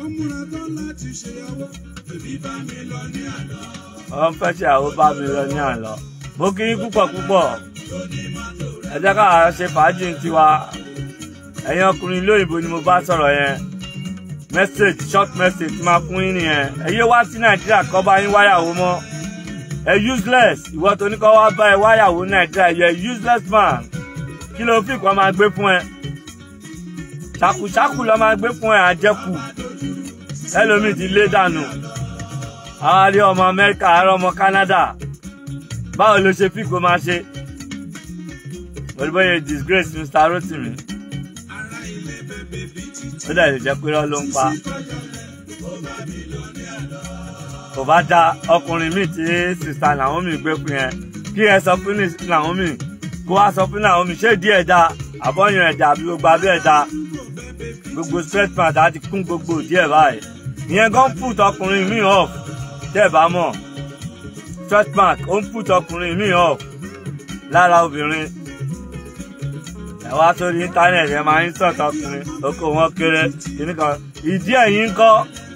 wọ́n fẹ́ ṣe àwọn bá mi lọ ní àlọ́ mo kí yín púpọ̀ púpọ̀ ẹ jẹ́ ká ṣe fàájì tiwa ẹ̀yin ọkùnrin lóyìnbó ni mo bá sọ̀rọ̀ yẹn message short message tí máa fún yín nìyẹn ẹ yé wá sí nàìjíríà kọ́ bá yín wáyàwó mọ́ ẹ useless ìwọ tó ní kọ́ wá bá ẹ wáyàwó nàìjíríà yẹ useless man kí ló fi kọ́ máa gbé fún ẹ ṣàkùṣàkù lọ́ máa gbé fún ẹ àjẹkù ẹlòmíì ti lé dànù àwa rí ọmọ amẹ́ríkà àárọ̀ ọmọ canada báwo ló ṣe fi kó máa ṣe pẹ̀lú bóyá disgrace mr rotimi ó dẹ̀ lè jẹ́ pé irọ́ ló ń pa kò bá da ọkùnrin míì tí sista naomi gbé fún yẹn kí ẹ sọ fún naomi kó wá sọ fún naomi ṣé díẹ̀ da àbọ̀yàn ẹ̀dá àbí gbogbo abẹ́ ẹ̀dá gbogbo straight pant á ti kún gbogbo díẹ̀ báyìí ìyẹn gan put ọkùnrin míì off tẹ́ ẹ̀ bá mọ̀ straight pant ó ń put ọkùnrin míì off lára obìnrin ẹ wá sórí íńtánẹ̀tì ẹ máa ń sọ̀tọ̀ ọkùnrin oko wọn kéré kìíní kan ìdí ẹ̀yìn ń kọ́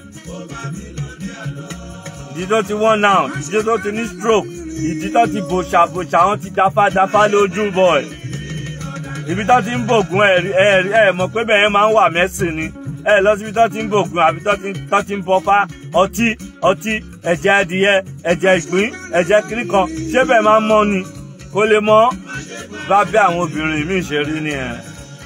ìdí tó ti wọ́n náà ìdí tó ti ní stroke ìdí tó ti bòṣà bòṣà wọn ti dáfá dáfá lójú bọ̀ ẹ̀ ibi tó ti ń bògùn ẹ ẹ mọ̀ pé bẹ́ẹ̀ máa ń wà mẹ́sìn ni ẹ lọ síbi tó ti ń bògùn àbí tó ti ń bọ́fá ọtí ọtí ẹ̀jẹ̀ adìyẹ ẹ̀jẹ̀ ìgbín ẹ̀jẹ̀ kiri kan ṣé bẹ́ẹ̀ máa ń mọ́ ni kó lè mọ́ bá bí àwọn obìnrin míì ṣe rí ni ẹ̀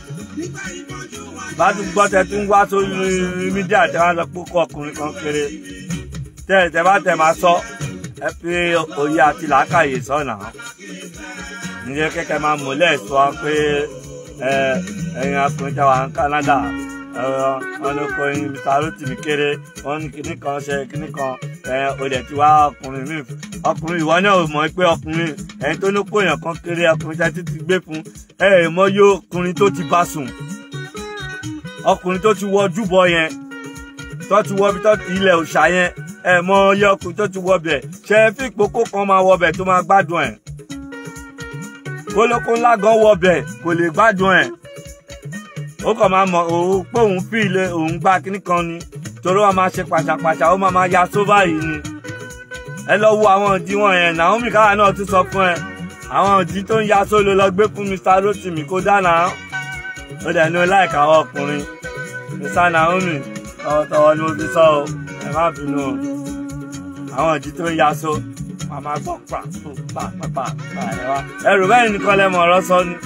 bá tún gbọ́ tẹ tún wá sórí mídíà tẹ wá lọ pé kó ọkùnrin kan kéré tẹ tẹ bá tẹ máa sọ ẹ fi òye àti làákàyè sọ̀nà níjẹ́ kẹ́kẹ́ máa múlẹ̀ sọ pé ẹ ẹ̀yin ọkùnrin tẹ wà ní Canada wọn ló kọ ẹyin mr rotimi kéré wọn ní kinní kan ṣe kinní kan ẹ o dẹ̀ ti wá ọkùnrin míì ọkùnrin ìwọ náà ò mọ̀ pé ọkùnrin ẹni tó ní kó èèyàn kan kéré ọkùnrin tẹ́ ti ti gbé fún ẹ ẹ mọ̀ yó ọkùnrin tó ti bá sùn ọkùnrin tó ti wọ ojúbọ yẹn tó ti wọ ibi tó ti ilẹ̀ òòṣà yẹn ẹ mọ̀ yẹ ọkùnrin tó ti wọ bẹ̀ ṣe é fi ìpókó kan máa wọ bẹ̀ tó máa gbádùn ẹ̀ kólókó ńlá gan wọ bẹ̀ kò lè gbádùn ẹ̀ ó kàn máa mọ̀ òun pé òun fi ilé òun gbá kíní kan ni torí wọn máa ṣe pàṣàpàṣà ó máa máa ya sóbà yìí ni ẹ lọ wo àwọn ìdí wọn yẹn Naomi káwa náà tún sọ fún ẹ àwọn ìdí tó ń ya sólo lọ gbé fún Mr Rotimi kó dáná ó dẹ̀ ní láìka àwọn ọkùnrin Mr Naomi tọwọ́tọwọ́ ni mo fi sọ o ẹ má bínú o àwọn ìdí tó ń ya so wọn máa gbọ́ pa pa pa pa pa ẹ wá ẹrù bẹ́ẹ̀ nìkan lẹ́mọ̀ ọ̀rọ̀ sọ ni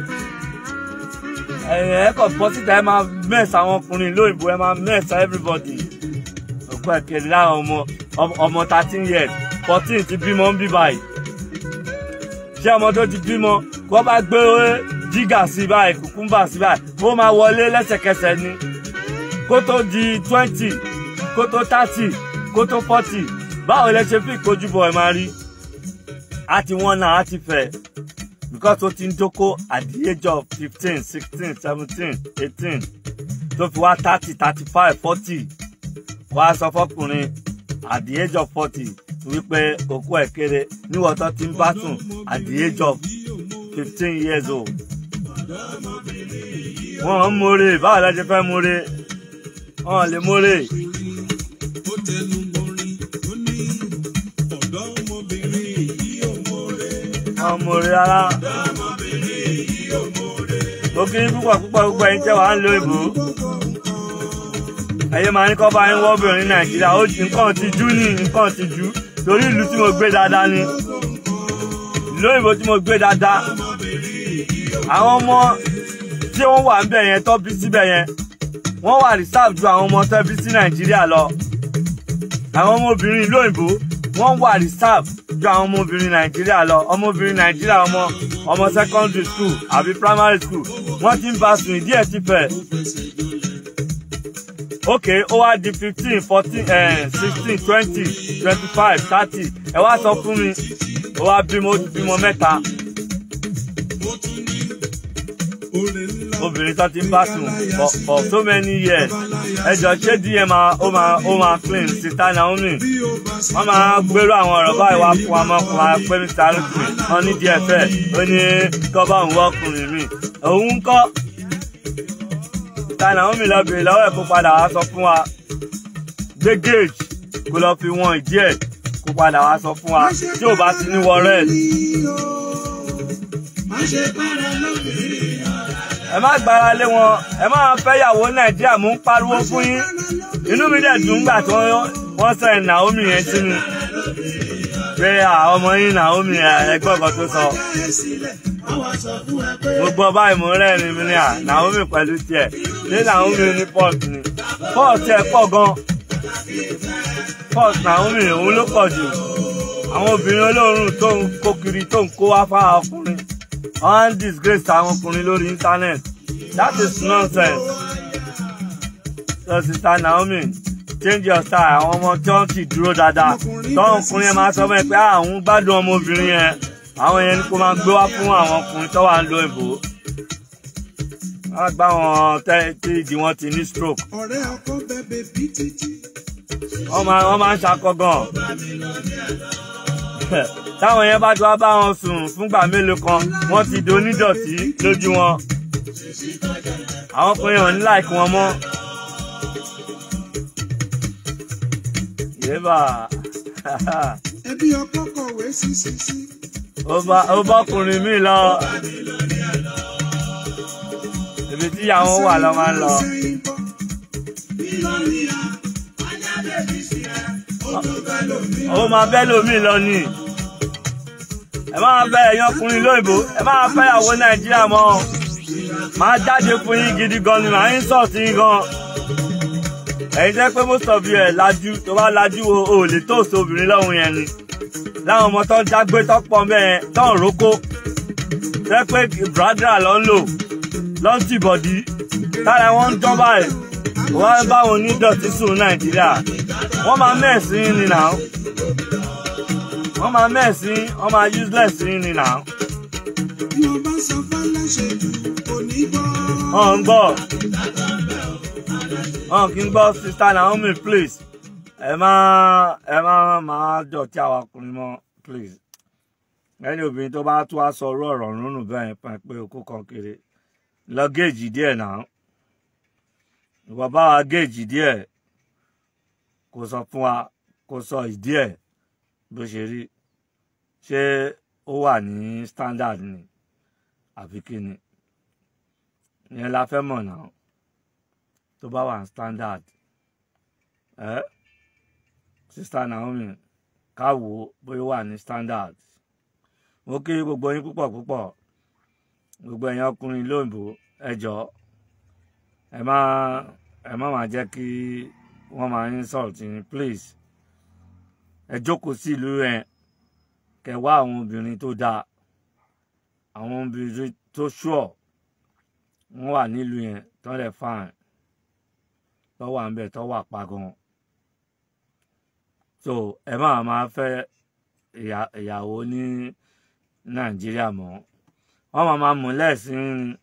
ẹ kọ bọ́ síta ẹ máa mess àwọn ọkùnrin lóyìnbó ẹ máa mess everybody òkú ẹ̀kẹ́rẹ́ láwọn ọmọ ọmọ thirteen years fourteen ti bímọ ń bí báyìí ṣé ọmọ tó ti bímọ kó bá gbé jígà sí báyìí kùkúmbà sí báyìí ó máa wọlé lẹ́sẹ̀kẹsẹ̀ ni kó tó di twenty kó tó thirty kó tó forty báwo lẹ ṣe fi ìkojúbọ ẹ máa rí àti wọn náà á ti fẹ́ because ó ti ń dóko at the age of fifteen sixteen seventeen eighteen tó fi wá thirty thirty five forty wá sọ fọkùnrin at the age of forty wípé òkú ẹ̀ kéré níwọ̀n tó ti ń bá sùn at the age of fifteen years old. wọ́n ń mórè báwo la ṣe fẹ́ mórè wọ́n lè mórè. ó tẹnu borin ó ní ọ̀dọ́mọbìnrin yìí ò mórè. wọ́n mórè rárá. ọ̀dọ́mọbìnrin yìí ò mórè. mo kí yín púpọ̀ púpọ̀ gbogbo ẹ̀yin tẹ́ wàá ń lo ìbò. ẹ̀yin máa ń kọ́ bá yín wọ́bìnrin ní nàìjíríà ó nǹkan ti jú ní nǹkan ti jú torí ìlú tí mo gbé dáadáa ni ìlú òyìnbó tí mo gbé dáadáa àwọn ọmọ tí wọ́n wà níbẹ̀ yẹn tó bí síbẹ̀ yẹn wọ́n wà reserve ju àwọn ọmọ tó bí sí nàìjíríà lọ àwọn ọmọbìnrin ìlú òyìnbó wọ́n wà reserve ju àwọn ọmọbìnrin nàìjíríà lọ ọmọbìnrin nàìjíríà ọmọ ọmọ secondary school àbí primary school wọ́n ti ń bá sùn ìdí ẹ̀ ti fẹ̀ ok ó wá di fifteen fourteen sixteen twenty twenty five thirty ẹ wá sọ fún mi ó wá bímọ ó ti bímọ mẹ́ta ó tún ní orin ńlá. obìnrin tó ti ń bá sùn for for so many years ẹ jọ ṣé dm máa ó máa ó máa clean sita naomi bí ó bá sì wọ́n máa gbèrú àwọn ọ̀rọ̀ báyìí wá fún wa mọ́ fún wa pé mr arúgbó wọn ní díẹ̀ fẹ́ ó ní kọ́bá òun wọ́kùnrin mi òun ń kọ́ sita naomi lọ bèrè lọ́wọ́ ẹ̀ kó padà wá sọ fún wa gbé gauge kó lọ fi wọn ìdí ẹ̀ kó padà wá sọ fún wa tí ò bá ti ní wọ red má ṣe para lóbìnrin. ẹ má gbára lé wọn ẹ má fẹ́ yàwó nàìjíríà mú ń pariwo fún yín inú mi dẹ̀ dùn gbà tí wọ́n sẹ́yìn Naomi yẹn sí mi pé àwọn ọmọ yín Naomi ẹgbẹ́ kan tó sọ mo gbọ́ báyìí mo rẹ́rìn mi ní à Naomi pẹ̀lú tiẹ̀ ṣé Naomi ní port ni port tiẹ̀ pọ̀ gan port Naomi òun ló pọ̀ jù àwọn obìnrin olóòórùn tó ń kó kiri tó ń kó wá fáwọn ọkùnrin wọ́n ń disgrace àwọn ọkùnrin lórí internet that is nonsense so sister Naomi change your style àwọn ọmọ tí wọ́n ti dúró dáadáa tọ́wọ́n ọkùnrin yẹn máa sọ fún ẹ pé àwọn gbádùn ọmọbìnrin yẹn àwọn yẹn ni kó máa gbé wá fún àwọn ọkùnrin tó wà ń lo ìbò wọ́n gbá wọn tí ìdí wọn ti ní stroke ọ̀rẹ́ ọkọ bẹ̀bẹ̀ bí títí. wọ́n máa wọ́n máa ń ṣakọ gan táwọn yẹn bá ti wá bá wọn sùn fúngbà mélòó kan wọ́n ti di onídọ̀tí lójú wọn àwọn ọkùnrin ò ní láìkí wọn mọ́ yéèbà ẹbí ọkọ kọ̀wé sí sí sí. ó bá ọkùnrin mi lọ ibi tí ìyàwó wà lọ máa ń lọ ó máa bẹ́ lómi lọ ni ẹ máa bẹ ẹ̀yin ọkùnrin lóyìnbó ẹ máa fẹ́ ìyàwó nàìjíríà mọ́ máa jáde fún yín gidi gan ni màá ń sọ̀tì yín gan ẹ̀yin jẹ́ pé most of you ẹ̀ lajú tó bá lajú o ò lè tóòsì obìnrin lọ́hùn yẹn ni láwọn ọmọ tó ń jágbé tó pọ̀ mẹ́ẹ̀ tó ń rókó jẹ́ pé bradra ló ń lò ló ń tìbọ̀dí tára wọn ń dán báyìí wọ́n á bá wọn onídọ̀tí sùn nàìjíríà wọ́n máa mẹ́ẹ̀sì ní nà ó wọ́n máa mẹ́ẹ̀sì wọ́n máa useless ní nà ó bí wọ́n bá sọ fáláṣẹ jù kò ní gbọ́. wọ́n ń gbọ́ wọ́n kì í gbọ́ sister Naomi please ẹ má ẹ má máa dọ̀tí àwọn ọkùnrin mọ́ please ẹni obìnrin tó bá tó wá sọ ọ̀rọ̀ ọ̀rọ̀ rúnrún bẹ́ẹ̀ pa pé okó kan kéré lọ géèjì díẹ̀ náà ìwọ bá wa géèjì díẹ̀ kó sọ fún wa kó sọ ìdí ẹ̀ bó ṣe rí ṣé ó wà ní standard ni àbí kí ni ìyẹn la fẹ́ mọ̀ náà tó bá wà ní standard ẹ sista Naomi ká wò ó bóyá ó wà ní standard mo kí gbogbo yín púpọ̀ púpọ̀ gbogbo ẹ̀yin ọkùnrin lóyìnbó ẹ jọ̀ọ́ ẹ má ẹ má máa jẹ́ kí wọ́n máa insult yín please ẹ jókòó sí ìlú yẹn kẹ wá àwọn obìnrin tó dáa àwọn obìnrin tó ṣùọ wọ́n wà nílùú yẹn tó lè fine tó wà ń bẹ tó wà pa gan so ẹ má máa fẹ́ ìyá- ìyàwó ní nàìjíríà mọ́ wọ́n máa máa mú lẹ́sìn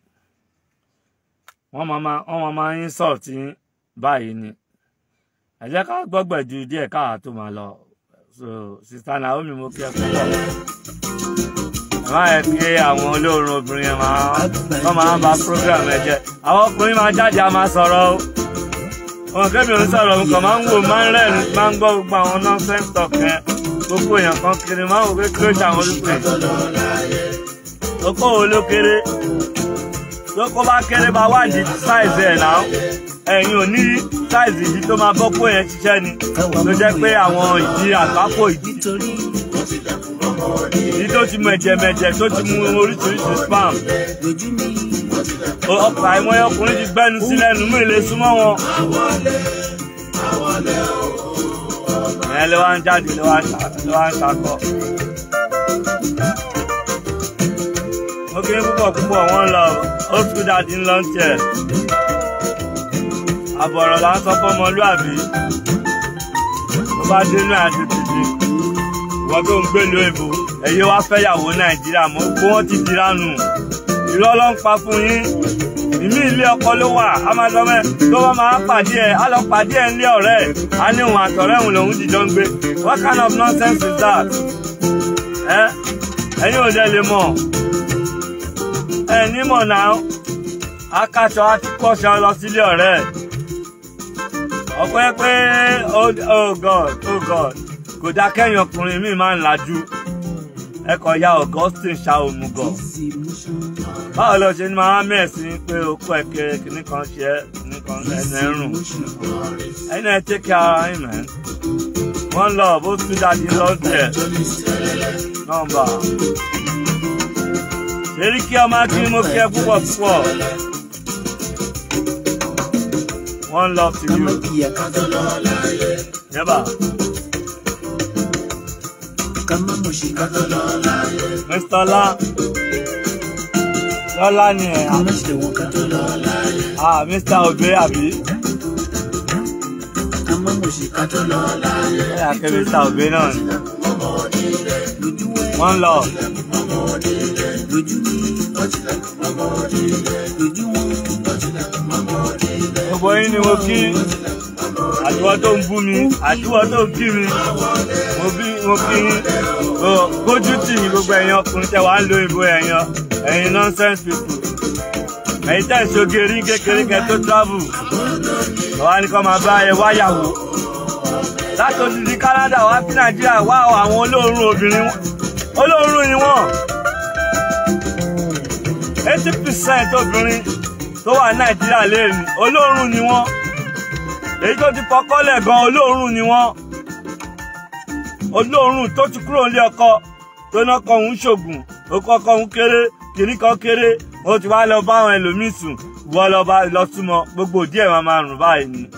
wọ́n máa máa wọ́n máa máa insult yín báyìí ni ẹ jẹ́ ká gbọ́gbẹ̀jú díẹ̀ káà tó máa lọ so sista Naomi mo kí ẹ púpọ̀ ẹ má yẹ kí àwọn olóorun obìnrin yẹn máa wọ́n máa ba program ẹ jẹ́ àwọn ọkùnrin máa jáde a máa sọ̀rọ̀ o wọn kẹ́mi ò ń sọ̀rọ̀ nǹkan máa ń wò máa ń rẹ́rìn máa ń gbọ́ gbogbo àwọn nonsense talk yẹn gbogbo èèyàn kan kiri máa ń wò pé kí ló ṣe àwọn olùkọ́ yìí okó wo ló kéré lóko bá kéré bá wà ní size ẹ̀ náà ẹ̀yin ò ní size ìdí tó máa bọ́ kó yẹn ṣiṣẹ́ ni ló jẹ́ pé àwọn ìdí àgbákò ìdí ìdí tó ti mẹ̀jẹ̀mẹ̀jẹ̀ tó ti mu oríṣiríṣi spam ọkọ̀ àìmọye ọkùnrin ti gbẹ́nu sí lẹ́nu mú ilé súnmọ́ wọn. ìyẹn ló wá ń jáde ló wá ń ṣa- ló wá ń ṣakọ. ó kéré púpọ̀ púpọ̀ wọ́n lọ ó tún dáadé ńlọ ń tiẹ̀. àbọ̀rọ̀ là ń sọ fọ́mọlúàbí. ó bá dénú àti tìtì. ìwọ́n tó ń gbé ìlú èbó ẹ̀yẹ wá fẹ́yàwó nàìjíríà mọ́ gbó wọ́n ti dira nù. irọ́ ló ń pa fún yín. ìmí ilé ọkọ ló wà á máa sọ mẹ́ tó bá máa pàdé ẹ̀ á lọ pàdé ẹ̀ nílé ọ̀rẹ́ ẹ̀ á ní òun àtọ̀rẹ́ òun lòun jìjọ ń gbé. what kind of nonsense is that? ẹ ẹ̀yin ò dẹ̀ lè mọ̀ ẹ nímọ̀ náà akáṣọ àti kọ́ṣọ lọ sílé ọ̀rẹ́ ẹ̀ ọpẹ́ pé oh oh god oh god kò dá kẹ́yìn ọkùnrin mi máa ń lajú ẹ kọ ya Augustine ṣá òmùgọ̀ báwo lọ ṣe ní máa mẹ́sìn pé okó ẹ̀kẹ́ kìíní kan ṣe é kìíní kan ẹnu ẹrùn ẹni ẹ tẹ́kẹ̀ ara yín mẹ́ wọ́n lọ bó tún dájú lọ́dẹ̀ nọ́mbà èrí kí ọmọ akíní mo kí ẹ púpọ̀ púpọ̀ one love to you never mr ọlá lọ́lá ni ẹ̀ ah mr obe àbí ẹ̀ àkẹ́ mr obe náà ni one love gbogbo yín ni mo kí àtiwọ́ tó ń bú mi àtiwọ́ tó ń kí mi mo bí mo kí yín o kójú tì mí gbogbo ẹ̀yin ọkùnrin tẹ́ wàá ń lo ìbò ẹ̀yàn ẹ̀yin nonsense people ẹ̀yin tẹ́ ìṣoge rí kékeré kẹ́ tó travel ọ̀wá ni kò máa bá ẹ wáyàwó láti odidi Canada wá sí Nàìjíríà wá àwọn olóòórùn obìnrin olóòórùn ni wọ́n eighty percent obìnrin tó wà Nàìjíríà léèrè olóòórùn ni wọ́n èyí tó ti kọ́kọ́lẹ̀ gan olóòórùn ni wọ́n olóòórùn tó ti kúrò nílé ọkọ tó ná kọ òun ṣògùn ó kọ́kọ́ òun kéré kìíní kan kéré ó ti wá lọ bá àwọn ẹlòmíín sùn wọ́ lọ bá lọ súnmọ́ gbogbo díẹ̀ máa máa rùn báyìí ni.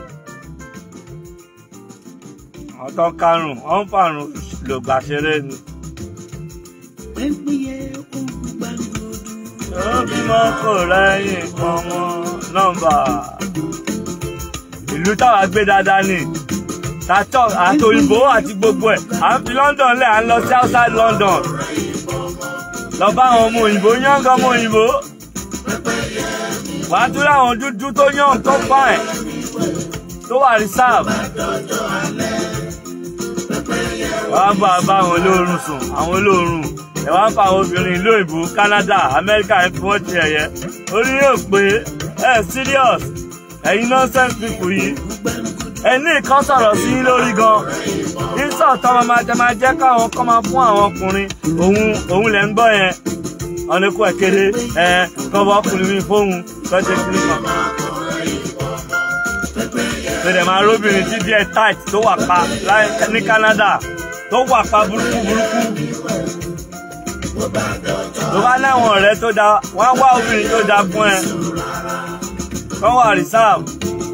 àwọn tó ń karùn wọ́n ń fàrùn lògbà ṣeré ni. ó bímọ kò rẹ́yìn kan mọ́ nọ́mbà ìlú táwa gbé dáadáa ni tàtọ àti òyìnbó àti gbogbo ẹ̀ à ń fi London lẹ̀ à ń lọ sí outside London lọ bá àwọn ọmọ òyìnbó yángá ọmọ òyìnbó wàá tún láwọn dúdú tó yàn tó fine tó wà reserve wàá bá bá àwọn olóorun sùn àwọn olóorun ẹ wá ń fa àwọn obìnrin ìlú òyìnbó Canada America ẹ fi wọ́n ti ẹ̀yẹ orí yóò pé ẹ serious ẹ̀yin nonsense people yìí ẹni kan sọ̀rọ̀ sí yín lórí gan ìsọ̀ tọ́ máa jẹ máa jẹ́ káwọn kọ́ máa fún àwọn ọkùnrin òun òun lẹ̀ ń gbọ́ yẹn ọ̀nà ikú ẹ̀ kéde ẹ̀ kọ́bọ̀ ọkùnrin mi fóun lọ́jọ́ kiri kan. Bẹ̀rẹ̀ máa róbìnrin tí díẹ̀ tight tó wà pa ní Canada tó wà pa burúkú burúkú. Tó bá láwọn ọ̀rẹ́ tó da wọ́n á wá obìnrin tó da fún ẹ. Kọ́ wà reserve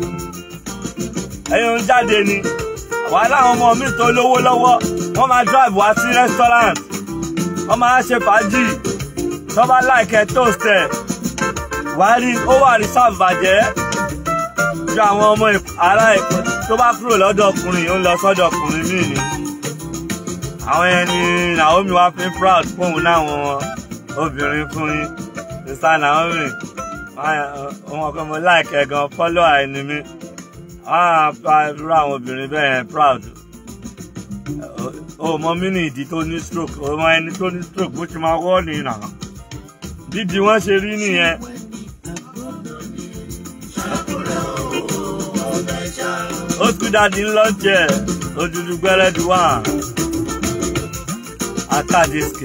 ẹ̀yin ń jáde ni wàá láwọn ọmọ mi tó lówó lọ́wọ́ wọ́n máa drive wá sí restaurant wọ́n máa ṣe fàájì tó bá láìkẹ́ toast ẹ̀ wàá rí ó wà reserve bàjẹ́ ju àwọn ọmọ ará èkó tó bá kúrò lọ́dọ̀ ọkùnrin ó ń lọ sọ́dọ̀ ọkùnrin míì ni àwọn ẹni Naomi wá fi proud fóun náwọn obìnrin fún yín Mr Naomi wọn kọ́ mo láìkẹ́ gan follow àìní mi ah irú àwọn obìnrin bẹ́ẹ̀ proud o mọ mí ní ìdí tó ní stroke o mọ ẹni tó ní stroke bó ṣe máa wọ́ ní ìnà dídì wọ́n ṣe rí nìyẹn. ó tún dáadé ńlọ́jẹ̀ ojúdú gbẹ́rẹ́dì wà àkàdéṣkè.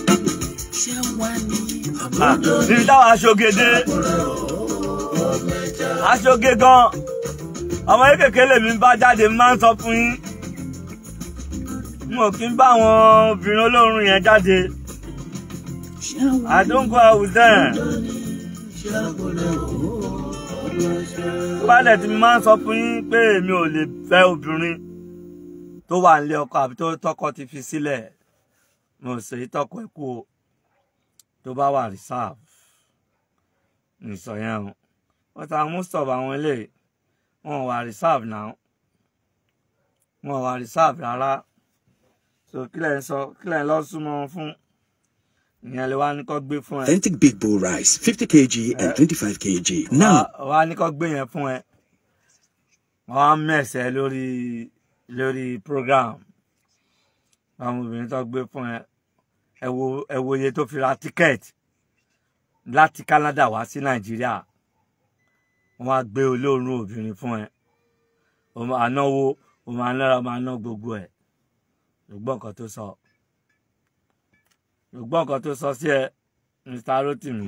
níbi táwọn aṣogede aṣoge gan ọmọ kékeré lèmi bá jáde máa ń sọ fún yín mo kí n bá àwọn obìnrin olóorun yẹn jáde I don't go out with them. Bálẹ̀ tí mo máa ń sọ fún yín pé èmi ò lè fẹ́ obìnrin tó wà nílé ọkọ àbí tó tọkọ ti fi sílẹ̀ mo sì tọkọ ẹ̀ kú o tó bá wà reserve nìsọ yẹn o wọ́n ta most of àwọn eléyìí wọn wà reserve now wọn wà reserve rárá so kílẹ̀ ń sọ kílẹ̀ ń lọ súnmọ́ wọn fún ìyẹn lè wá ní kó gbé fún ẹ. Authentic Big Bowl Rice, 50 kg and 25 kg. Now, wá ní kó gbé yẹn fún ẹ wọn á mẹsẹ lórí lórí program àwọn obìnrin tó gbé fún ẹ ẹ wo ẹ wo iye tó fi ra tíkẹ́ẹ̀tì láti Canada wá sí Nàìjíríà wọn á gbé olóòórùn obìnrin fún ẹ o máa náwó o máa nára o máa ná gbogbo ẹ ṣùgbọ́n nǹkan tó sọ ṣùgbọ́n nǹkan tó sọ sí ẹ mr rotimi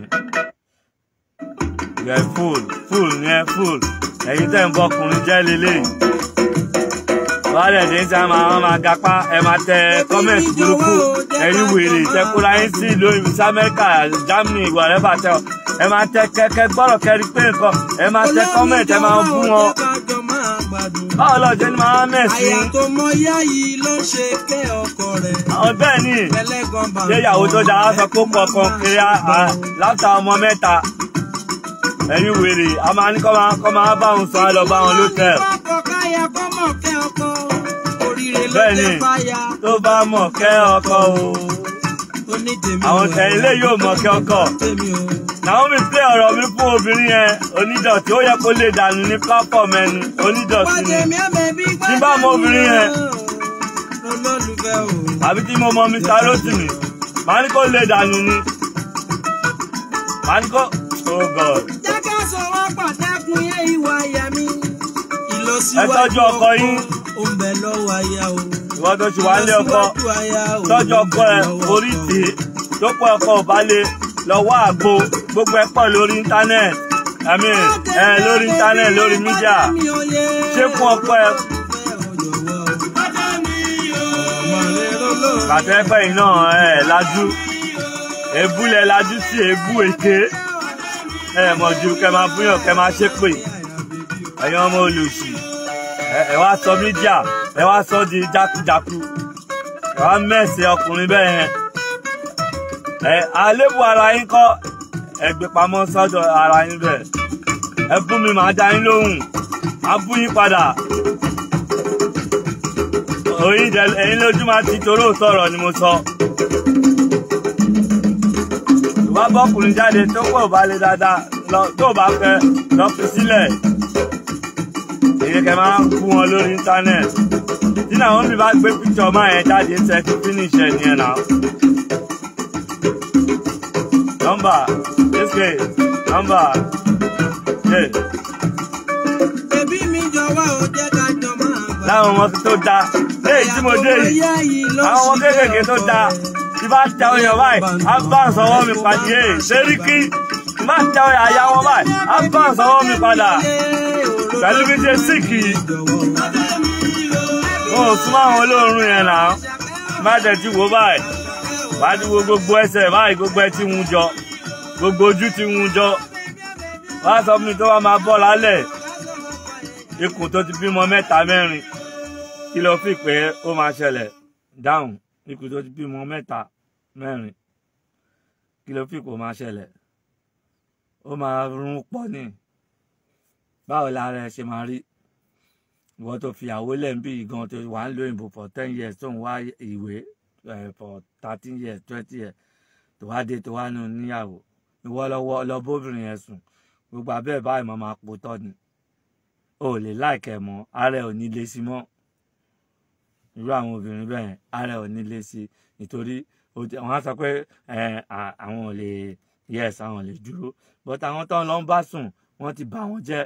yẹ full full ní ẹ full ẹ̀yin tẹ́ ń bọkùnrin jẹ́ lélẹ́yìí wàhálẹ̀ dé tí a máa wọ́n máa gapá ẹ máa tẹ kọ́mẹ̀ntì burúkú ẹ̀yin wèrè tẹkura yín sí ìlú òyìnbó sí amẹ́ríkà germany wàrẹ́bà tẹ ọ ẹ máa tẹ kẹkẹ gbọ́dọ̀ kẹrí pé nǹkan ẹ máa tẹ kọ́mẹ̀ntì ẹ máa bú wọn báwo lọ jẹ́ ni máa mẹ́sì àyà tó mọ yá yìí ló ń ṣe kẹ́ ọkọ rẹ̀ àwọn bẹ́ẹ̀ ni ẹlẹ́gàn bá ṣé ìyàwó tó dáa sọ pé ó pọ̀ kan kiri láta ọmọ mẹ́ta ẹ̀yin wèrè a máa ní kọ́ máa kọ́ máa bá òun sọ á lọ bá wọn lótẹ́ẹ̀lì. ọkọ káyà kọ́ mọ̀ kẹ́ ọkọ oríire ló bẹ́ẹ̀ ni jẹ́ fáyà tó bá mọ̀ kẹ́ ọkọ o onítèmi àwọn tẹ̀yìn lé yóò mọ̀ kẹ́ ọkọ. tèmi o. Naomi plé ọ̀rọ̀ mi fún obìnrin yẹn onídọ̀tí ó yẹ kó lè dànù ní platform ẹni onídọ̀tí ni Pàdémi àbẹ̀bí Tí bá mọ obìnrin yẹn. olólùfẹ́ o. àbí tí mo mọ Mr. Rotimi màá ní kó lè dànù ni màá ní kó oh God jẹ́ ká sọ̀rọ̀ pàtàkùn yẹn ìwà àyà mi. ìlọsíwájú Ẹ tọ́jú ọkọ yín. ó ń bẹ lọ́wọ́ aya o. ìwọ tó ṣì wá lé ọkọ Ìlọsíwájú aya o. tọ́jú ọkọ ẹ orí tì í tó pọ̀ ọkọ ò bá lè lọ́wọ́ àgbo gbogbo ẹ pọ̀ lórí íńtánẹ́ẹ̀tì àmì ẹ lórí íńtánẹ́ẹ̀tì lórí mídíà ṣé fún ọkọ ẹ kàtẹ́ pẹ́ yìí náà ẹ lajú ebúlẹ̀ lajú sí ebú èké ẹ mọ̀ ju kẹ máa búyàn kẹ máa ṣépè ẹ̀yin ọmọ olùsì ẹ ẹ wá sọ mídíà ẹ wá sọ di jákujáku ẹ wá mẹ́sẹ̀ ọkùnrin bẹ́ẹ̀ yẹn ẹ àlébù ara yín kọ́ ẹ gbé pamọ́ sọ́dọ̀ ara yín bẹ́ẹ̀ ẹ bú mi màá dá yín lóhùn á bú yín padà òyìn dẹ ẹ̀yin lójú máa ti toró sọ̀rọ̀ ni mo sọ. ìwà bọ́kùnrin jáde tó pọ̀ bá lé dáadáa lọ tó bá fẹ́ lọ fi sílẹ̀. èyí kẹ máa ń kú wọn lórí íńtánẹ́ẹ̀tì. tí Naomi mi bá gbé píkṣọ máa yẹn jáde ṣe kí finish ẹ̀ nìyẹn náà. nọ́mbà ṣéṣe nọ́mbà ṣe Bébí mi jọ̀wọ́ ò jẹ́ ká jọ máa gbà. láwọn ọmọ tó dáa léyìí tí mo dé yìí. àwọn ọmọ kéékèèké tó dáa tí bá ta ọyàn báyìí á bá sọwọ́ mi pàdé ẹ̀ sẹ́ríkì tí bá ta ọyàn àyà wọn báyìí á bá sọwọ́ mi padà pẹ̀lú bí ṣe síkì wọn ò súnmọ́ àwọn olóorun yẹn náà má jẹ́ ti wò báyìí wá ti wo gbogbo ẹsẹ̀ báyìí gbogbo ẹ ti hun jọ gbogbo ojú ti hun jọ wá sọ fún mi tó wá máa bọ́ lálẹ́ ikùn tó ti bímọ mẹ́ta mẹ́rin kí ló fi pé ó máa ṣẹlẹ̀ dáhùn ikùn tó ti bímọ mẹ́ta mẹ́rin kí ló fi pé ó máa ṣẹlẹ̀ ó máa rún pọ̀ ní báwo lára ẹ ṣe máa rí ìwọ tó fi àwọ lẹ́ǹbí gan tó wà ń lo òyìnbó for ten years tó ń wá ìwé eh, for thirteen years twenty years tó wá dé tó wá nù níyàwó ìwọ lọ́wọ́ lọ bóbìnrin yẹn sùn gbogbo abẹ́ báyìí máa máa pò tọ́ ni o ò lè láìkẹ́ mọ́ ara ẹ̀ ò ní lé sí mọ́ irú àwọn obìnrin bẹ́ẹ̀ ara ẹ̀ ò ní lé sí nítorí ó ti- wọ́n á sọ pé eh, à- àwọn ò lè yes àwọn ò lè dúró but àwọn tó ń lọ ń bá sùn wọ́n ti bà wọ́n jẹ́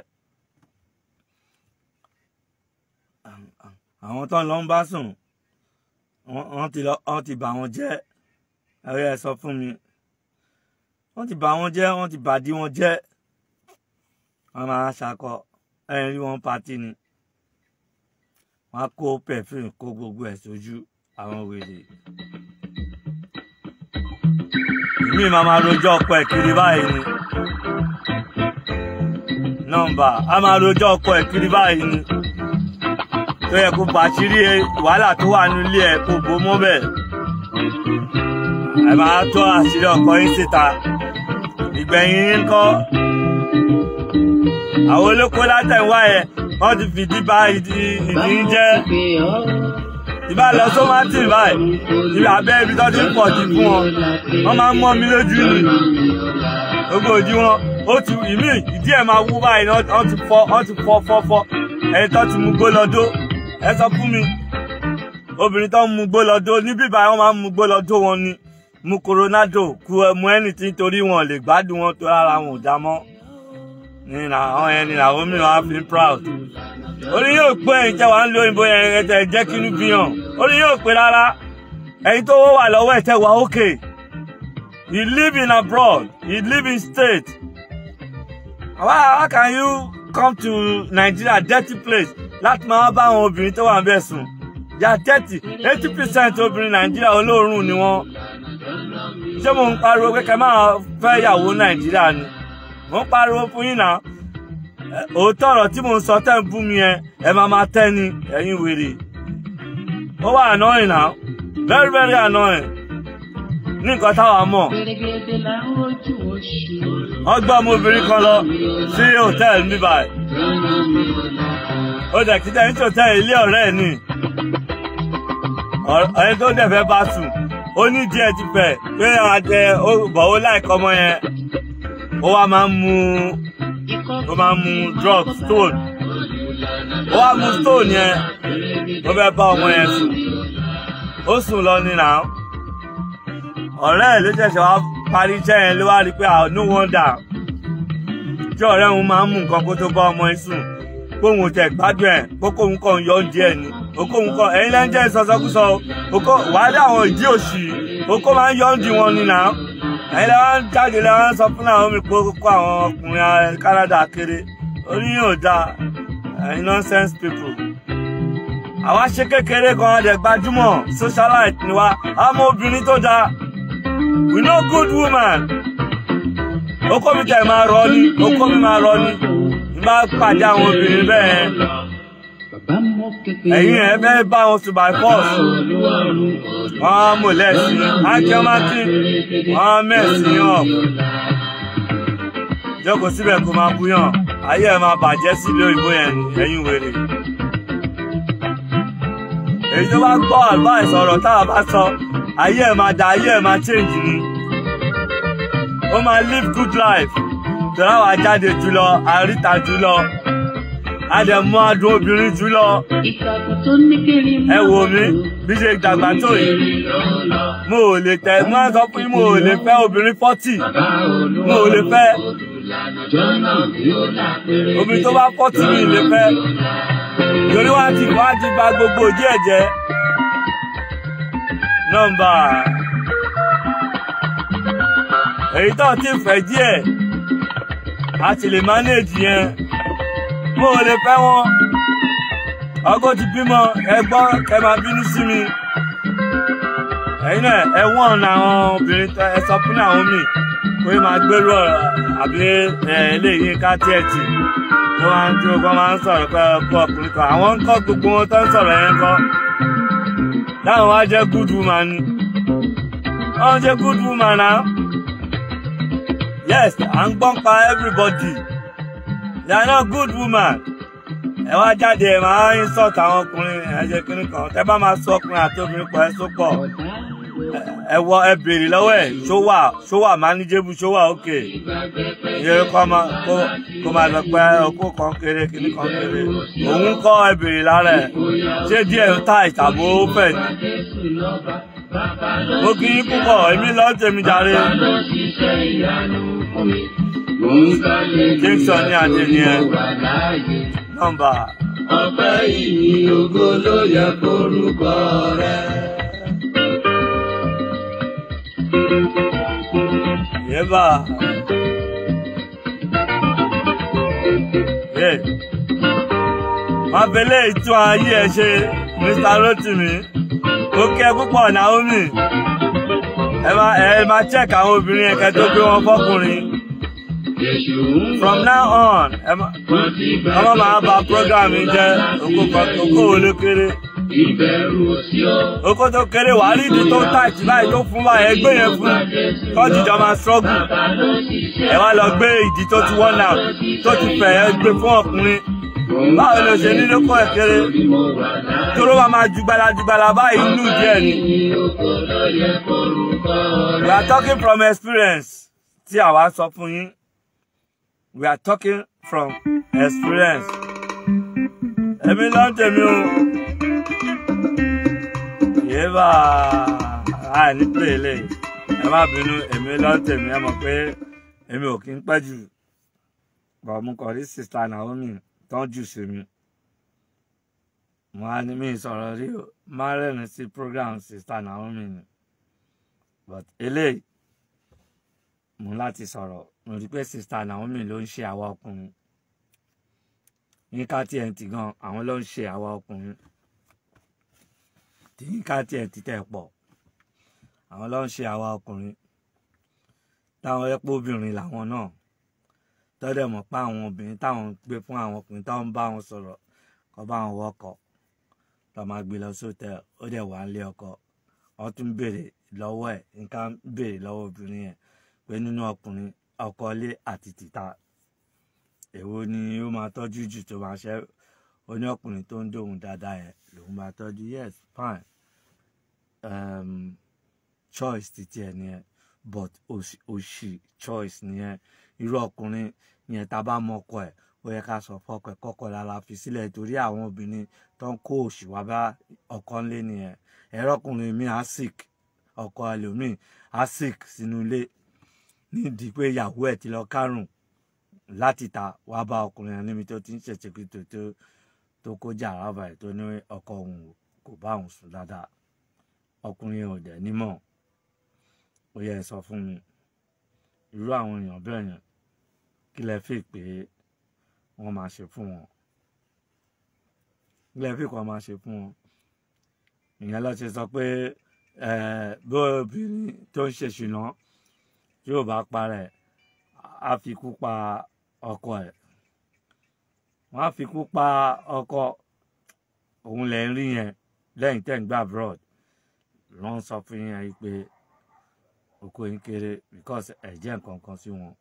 àwọn tó ń lọ ń bá sùn wọ́n wọ́n ti lọ wọ́n ti bà wọ́n jẹ́ ẹ̀rọ ẹ̀ sọ fún mi wọ́n ti bà wọ́n jẹ́ wọ́n ti bàdí wọn jẹ́ wọ́n máa ṣakọ ẹ̀rín rí wọn pati ni wọ́n á kó perfume kó gbogbo ẹ̀ sójú àwọn wèrè èmi máa máa rojọ́ ọkọ ẹ̀ kiri báyìí ni nọ́mbà a máa rojọ́ ọkọ ẹ̀ kiri báyìí ni tó yẹ kó bàṣírí wàhálà tó wà nílé ẹ̀ kó bó mọ́ bẹ́ẹ̀ ẹ máa tó àṣírí ọkọ yín síta ìgbẹ̀yìn yín kọ́ àwọn olóko látẹ̀wá yẹn wọ́n ti fìdí bá ìdí ìdí ń jẹ́ ìbá lọ sómátì báyìí ìbá abẹ́ ibi tó ti ń pọ̀ jù fún wọn wọ́n máa ń mọ́ mi lójú ni gbogbo òdi wọn ó ti ìmí ìdí ẹ̀ máa wú báyìí ni wọ́n ti fọ́ wọ́n ti fọ́ fọ́ fọ́ ẹni tó ti mú gbó lọ́dọ́ ẹ sọ fún mi obìnrin tó ń mú gbó lọ́dọ́ níbí báyìí wọ́n máa ń mú gbó lọ́dọ́ wọn ni mu coronado ku mu anything torí wọn lè gbádùn wọn tó rárá wọn ò dá mọ́ ní àwọn ẹni làwọn mìíràn á fi proud orí yóò pé ẹ̀yin tẹ́ wàá ń lo òyìnbó yẹn ẹ tẹ́ jẹ́ kínú bí hàn orí yóò pé rárá ẹ̀yin tó wà lọ́wọ́ ẹ̀ tẹ́ wà ókè you live in abroad you live in state how, how can you come to Nigeria dirty place láti máa bá àwọn obìnrin tó wà ń bẹ̀ sùn ya thirty eighty percent obìnrin Nàìjíríà olóòórùn ni wọ́n ṣé mo ń pariwo pé kẹ́ máa fẹ́ ìyàwó Nàìjíríà ni mo ń pariwo fún yín náà Ẹ, òótọ́ ọ̀rọ̀ tí mo ń sọ tẹ́ ń bú mi yẹn ẹ máa máa tẹ́ ni ẹ̀yin wèrè ó wà annoying now very very annoying ní nǹkan táwa mọ̀ wọ́n gbọ́ ọmọbìnrin kan lọ sí hòtẹ́ẹ̀lì ní báyìí ó dẹ̀ kí jẹ́ ní hòtẹ́ẹ̀lì ilé ọ̀rẹ́ ẹ̀ ni Ọ̀rẹ́- ẹni tó dẹ̀ fẹ́ bá sùn ó ní díẹ̀ ti fẹ̀ pé àjẹ bọ̀ ó láìkọ́ ọmọ yẹn ó wá máa ń mu ó máa ń mu drug stone ó wá mu stone yẹn ó fẹ́ bá ọmọ yẹn sùn ó sùn lọ ní náà ọ̀rẹ́ ẹ̀ ló ṣẹ̀ṣẹ̀ wá parí iṣẹ́ yẹn ló wá rí i pé ah no wonder tí ọ̀rẹ́ òun máa ń mú nǹkan kó tó bá ọmọ yẹn sùn kóhun ò tẹ̀ gbádùn ẹ̀ kó kóhun kàn yọ oúnjẹ ẹ̀ ni okóhun kàn ẹ̀yin lẹ́yìn jẹ́ ìsọsọkúsọ okó wàá dé àwọn ìdí òṣì okó máa ń yọ oúnjẹ wọn ni náà ẹ̀yin lẹ́wọ̀n ń jáde lẹ́wọ̀n ń sọ fún àwọn mi pé kó àwọn ọkùnrin ara Canada kéré orí yóò dáa ẹ̀yin nonsense people àwa ṣe kékeré kan adẹ gbajúmọ̀ socialite ni wa àmọ́ obìnrin tó dáa we know good woman okó mi tẹ̀ máa rọ ni okó mi máa rọ ni n bá pàdé àwọn obìnrin bẹ́ẹ̀ ẹ̀yin ẹ̀ fẹ́ bá wọn sùn by force wọ́n á mú lẹ́sìn ákẹ́mákì wọ́n á mẹ́sìn up jókòó síbẹ̀ kó máa búyàn ayé ẹ̀ máa bàjẹ́ sílé òyìnbó yẹn ni ẹ̀yin wèrè èyí tó bá gbọ́ advice ọ̀rọ̀ táwa bá sọ ayé ẹ̀ máa da ayé ẹ̀ máa change ni ó máa live good life tọ́lá wa jáde jùlọ àríta jùlọ àdẹ̀mú adùn obìnrin jùlọ ẹ wò mí bí ṣe dàgbà tó yìí mo ò lè tẹ mo máa ń sọ fún yín mo ò lè fẹ́ obìnrin forty mo ò lè fẹ́ obìnrin tó bá forty mi lè fẹ́ torí wá ti wá ti gba gbogbo òdí ẹ̀jẹ̀ nọ́mbà èyí tó ti fẹ́ díẹ̀ a ti lè manage yẹn mo ò lè fẹ́ wọn ọgọ́ ti bímọ ẹgbọ́n ẹ máa bínú sí mi ẹ̀yin náà ẹ wọ́n àwọn obìnrin tó ẹ sọ fún àwọn míì pé máa gbèrú ọ̀rọ̀ àbí ẹ eléyìí ká tiẹ̀ tì tó máa ń tí wọ́n máa ń sọ̀rọ̀ pé ọkọ ọkùnrin kan àwọn ń kọ́ gbogbo wọn tó ń sọ̀rọ̀ yẹn kọ́ táwọn wá jẹ́ good woman ni wọ́n jẹ́ good woman náà yes à ń gbọ́n pa everybody they are not good woman ẹ wá jáde ẹ máa ń insult àwọn ọkùnrin ẹ jẹ́ kínní kan tẹ bá máa sọ ọkùnrin àti obìnrin pọ̀ ẹ sọ pọ̀ ẹ wọ ẹ béèrè lọ́wọ́ ẹ̀ ṣó wà ṣó wà manageable ṣó wà okay iye kọ́ máa kó kó máa lọ pé okó kan kéré kínní kan kéré òun kọ́ ẹ béèrè lára ẹ̀ ṣé díẹ̀ ń ta ìtàbó fẹ̀ ni. mo kí yín púpọ̀ èmi lọ́ọ́ tèmi jàre. Jackson ní adé ni ẹ nọ́mbà. ọpẹ́ ìyìn ògo ló yẹ kórúkọ rẹ. Yeba. Yé. Má bẹ̀lẹ̀ ìtún ayé ẹ ṣe Mr. Rotimi. Ó kẹ́ púpọ̀ Naomi. Ẹ máa ẹ máa check àwọn obìnrin ẹ̀kẹ́ tó gbé wọn fọ́kùnrin. Èṣù ń From now on, ẹ má wọ́n ti ọmọ máa ba program yìí jẹ́ oko kan oko wo ló kéré. ìbẹ̀rù sí ọ. Oko tó kéré wàá rí ìdí tó tight báyìí tó fún báyìí ẹgbẹ́ yẹn fún kọ́ọ̀tù jọ máa struggle. Ẹ wá lọ gbé ìdí tó ti worn out tó ti fẹ̀ ẹ gbé fún ọkùnrin. Báwo ló ṣe nílé kọ́ ẹ̀ kéré? Tóró wa máa jugbala jugbala báyìí inú díẹ̀ ni. We are talking from experience tí àwa sọ fún yín. We are talking from experience. Èmi ló ń tèmi o. Yéèbà àì ní pè lè. Ẹ má bínú, èmi ló ń tèmi. Ẹ mọ̀ pé èmi ò kí ń pẹ́ jù. Bọ̀ mo kàn rí sista Naomi tán jù sí mi. Mo á ní mi sọ̀rọ̀ rí o. Má rẹ́rìn sí program sista Naomi ni. But eléyìí mú láti sọ̀rọ̀ mo rí pé sista Naomi ló ń ṣe àwa ọkùnrin yínká TNT gan àwọn ló ń ṣe àwa ọkùnrin tí yínká TNT tẹ̀ pọ̀ àwọn ló ń ṣe àwa ọkùnrin táwọn ẹ̀pọ̀ obìnrin làwọn náà tọ́dẹ̀ mọ̀ pé àwọn obìnrin táwọn ń gbé fún àwọn ọkùnrin táwọn ń bá wọn sọ̀rọ̀ kọ́ bá wọn wọ́kọ̀ lọ́ máa gbé lọ sóòtẹ́ ó dẹ̀ wà ń lé ọkọ wọ́n tún béèrè lọ́wọ́ ẹ̀ nǹkan béèrè lọ́wọ́ obìnrin yẹn pé nínú ọkùnrin ọkọ ilé àti tìta èwo ni ó máa tọ́jú jù tó máa ṣe ó ní ọkùnrin tó ń dóhùn dáadáa yẹn lòun máa tọ́jú yes fine um, choice títí ẹ̀ nìyẹn but òṣì choice nìyẹn irú ọkùnrin yẹn tá a bá mọ ọkọ ẹ̀ ó yẹ ká sọ fọkọ ẹ̀ kọ́kọ́ lára fi sílẹ̀ torí àwọn obìnrin tó ń kó òṣì wá bá ọkọ ńlé nìyẹn ẹ̀rọ ọkùnrin mi á sick ọkọ ẹlòmíì á sick sínú ilé nídìí pé ìyàwó ẹ̀ ti lọ kárùn láti ta wá bá ọkùnrin yẹn níbi tó ti ń ṣèṣe kí tó tó tó kó jà rábà ẹ̀ tó ní ọkọ òun kò bá òun sùn dáadáa ọkùnrin yẹn ò dẹ̀ nímọ̀ ó yẹ sọ fún mi irú àwọn èèyàn bẹ́ẹ̀ yẹn kí lẹ fi pé wọ́n máa ṣe fún wọn kí lẹ fi kọ́ máa ṣe fún wọn ìyẹn lọ ṣe sọ pé bó obìnrin tó ń ṣe ṣìnà tí ò bá parẹ́ á fi kú pa ọkọ ẹ̀ wọ́n á fi kú pa ọkọ òun lẹ̀ ń rí yẹn lẹ́yìn tẹ́ ń gbà abroad ló ń sọ fún yẹn yìí pé oko yín kéré because ẹ̀ jẹ́ nǹkan kan sí wọn.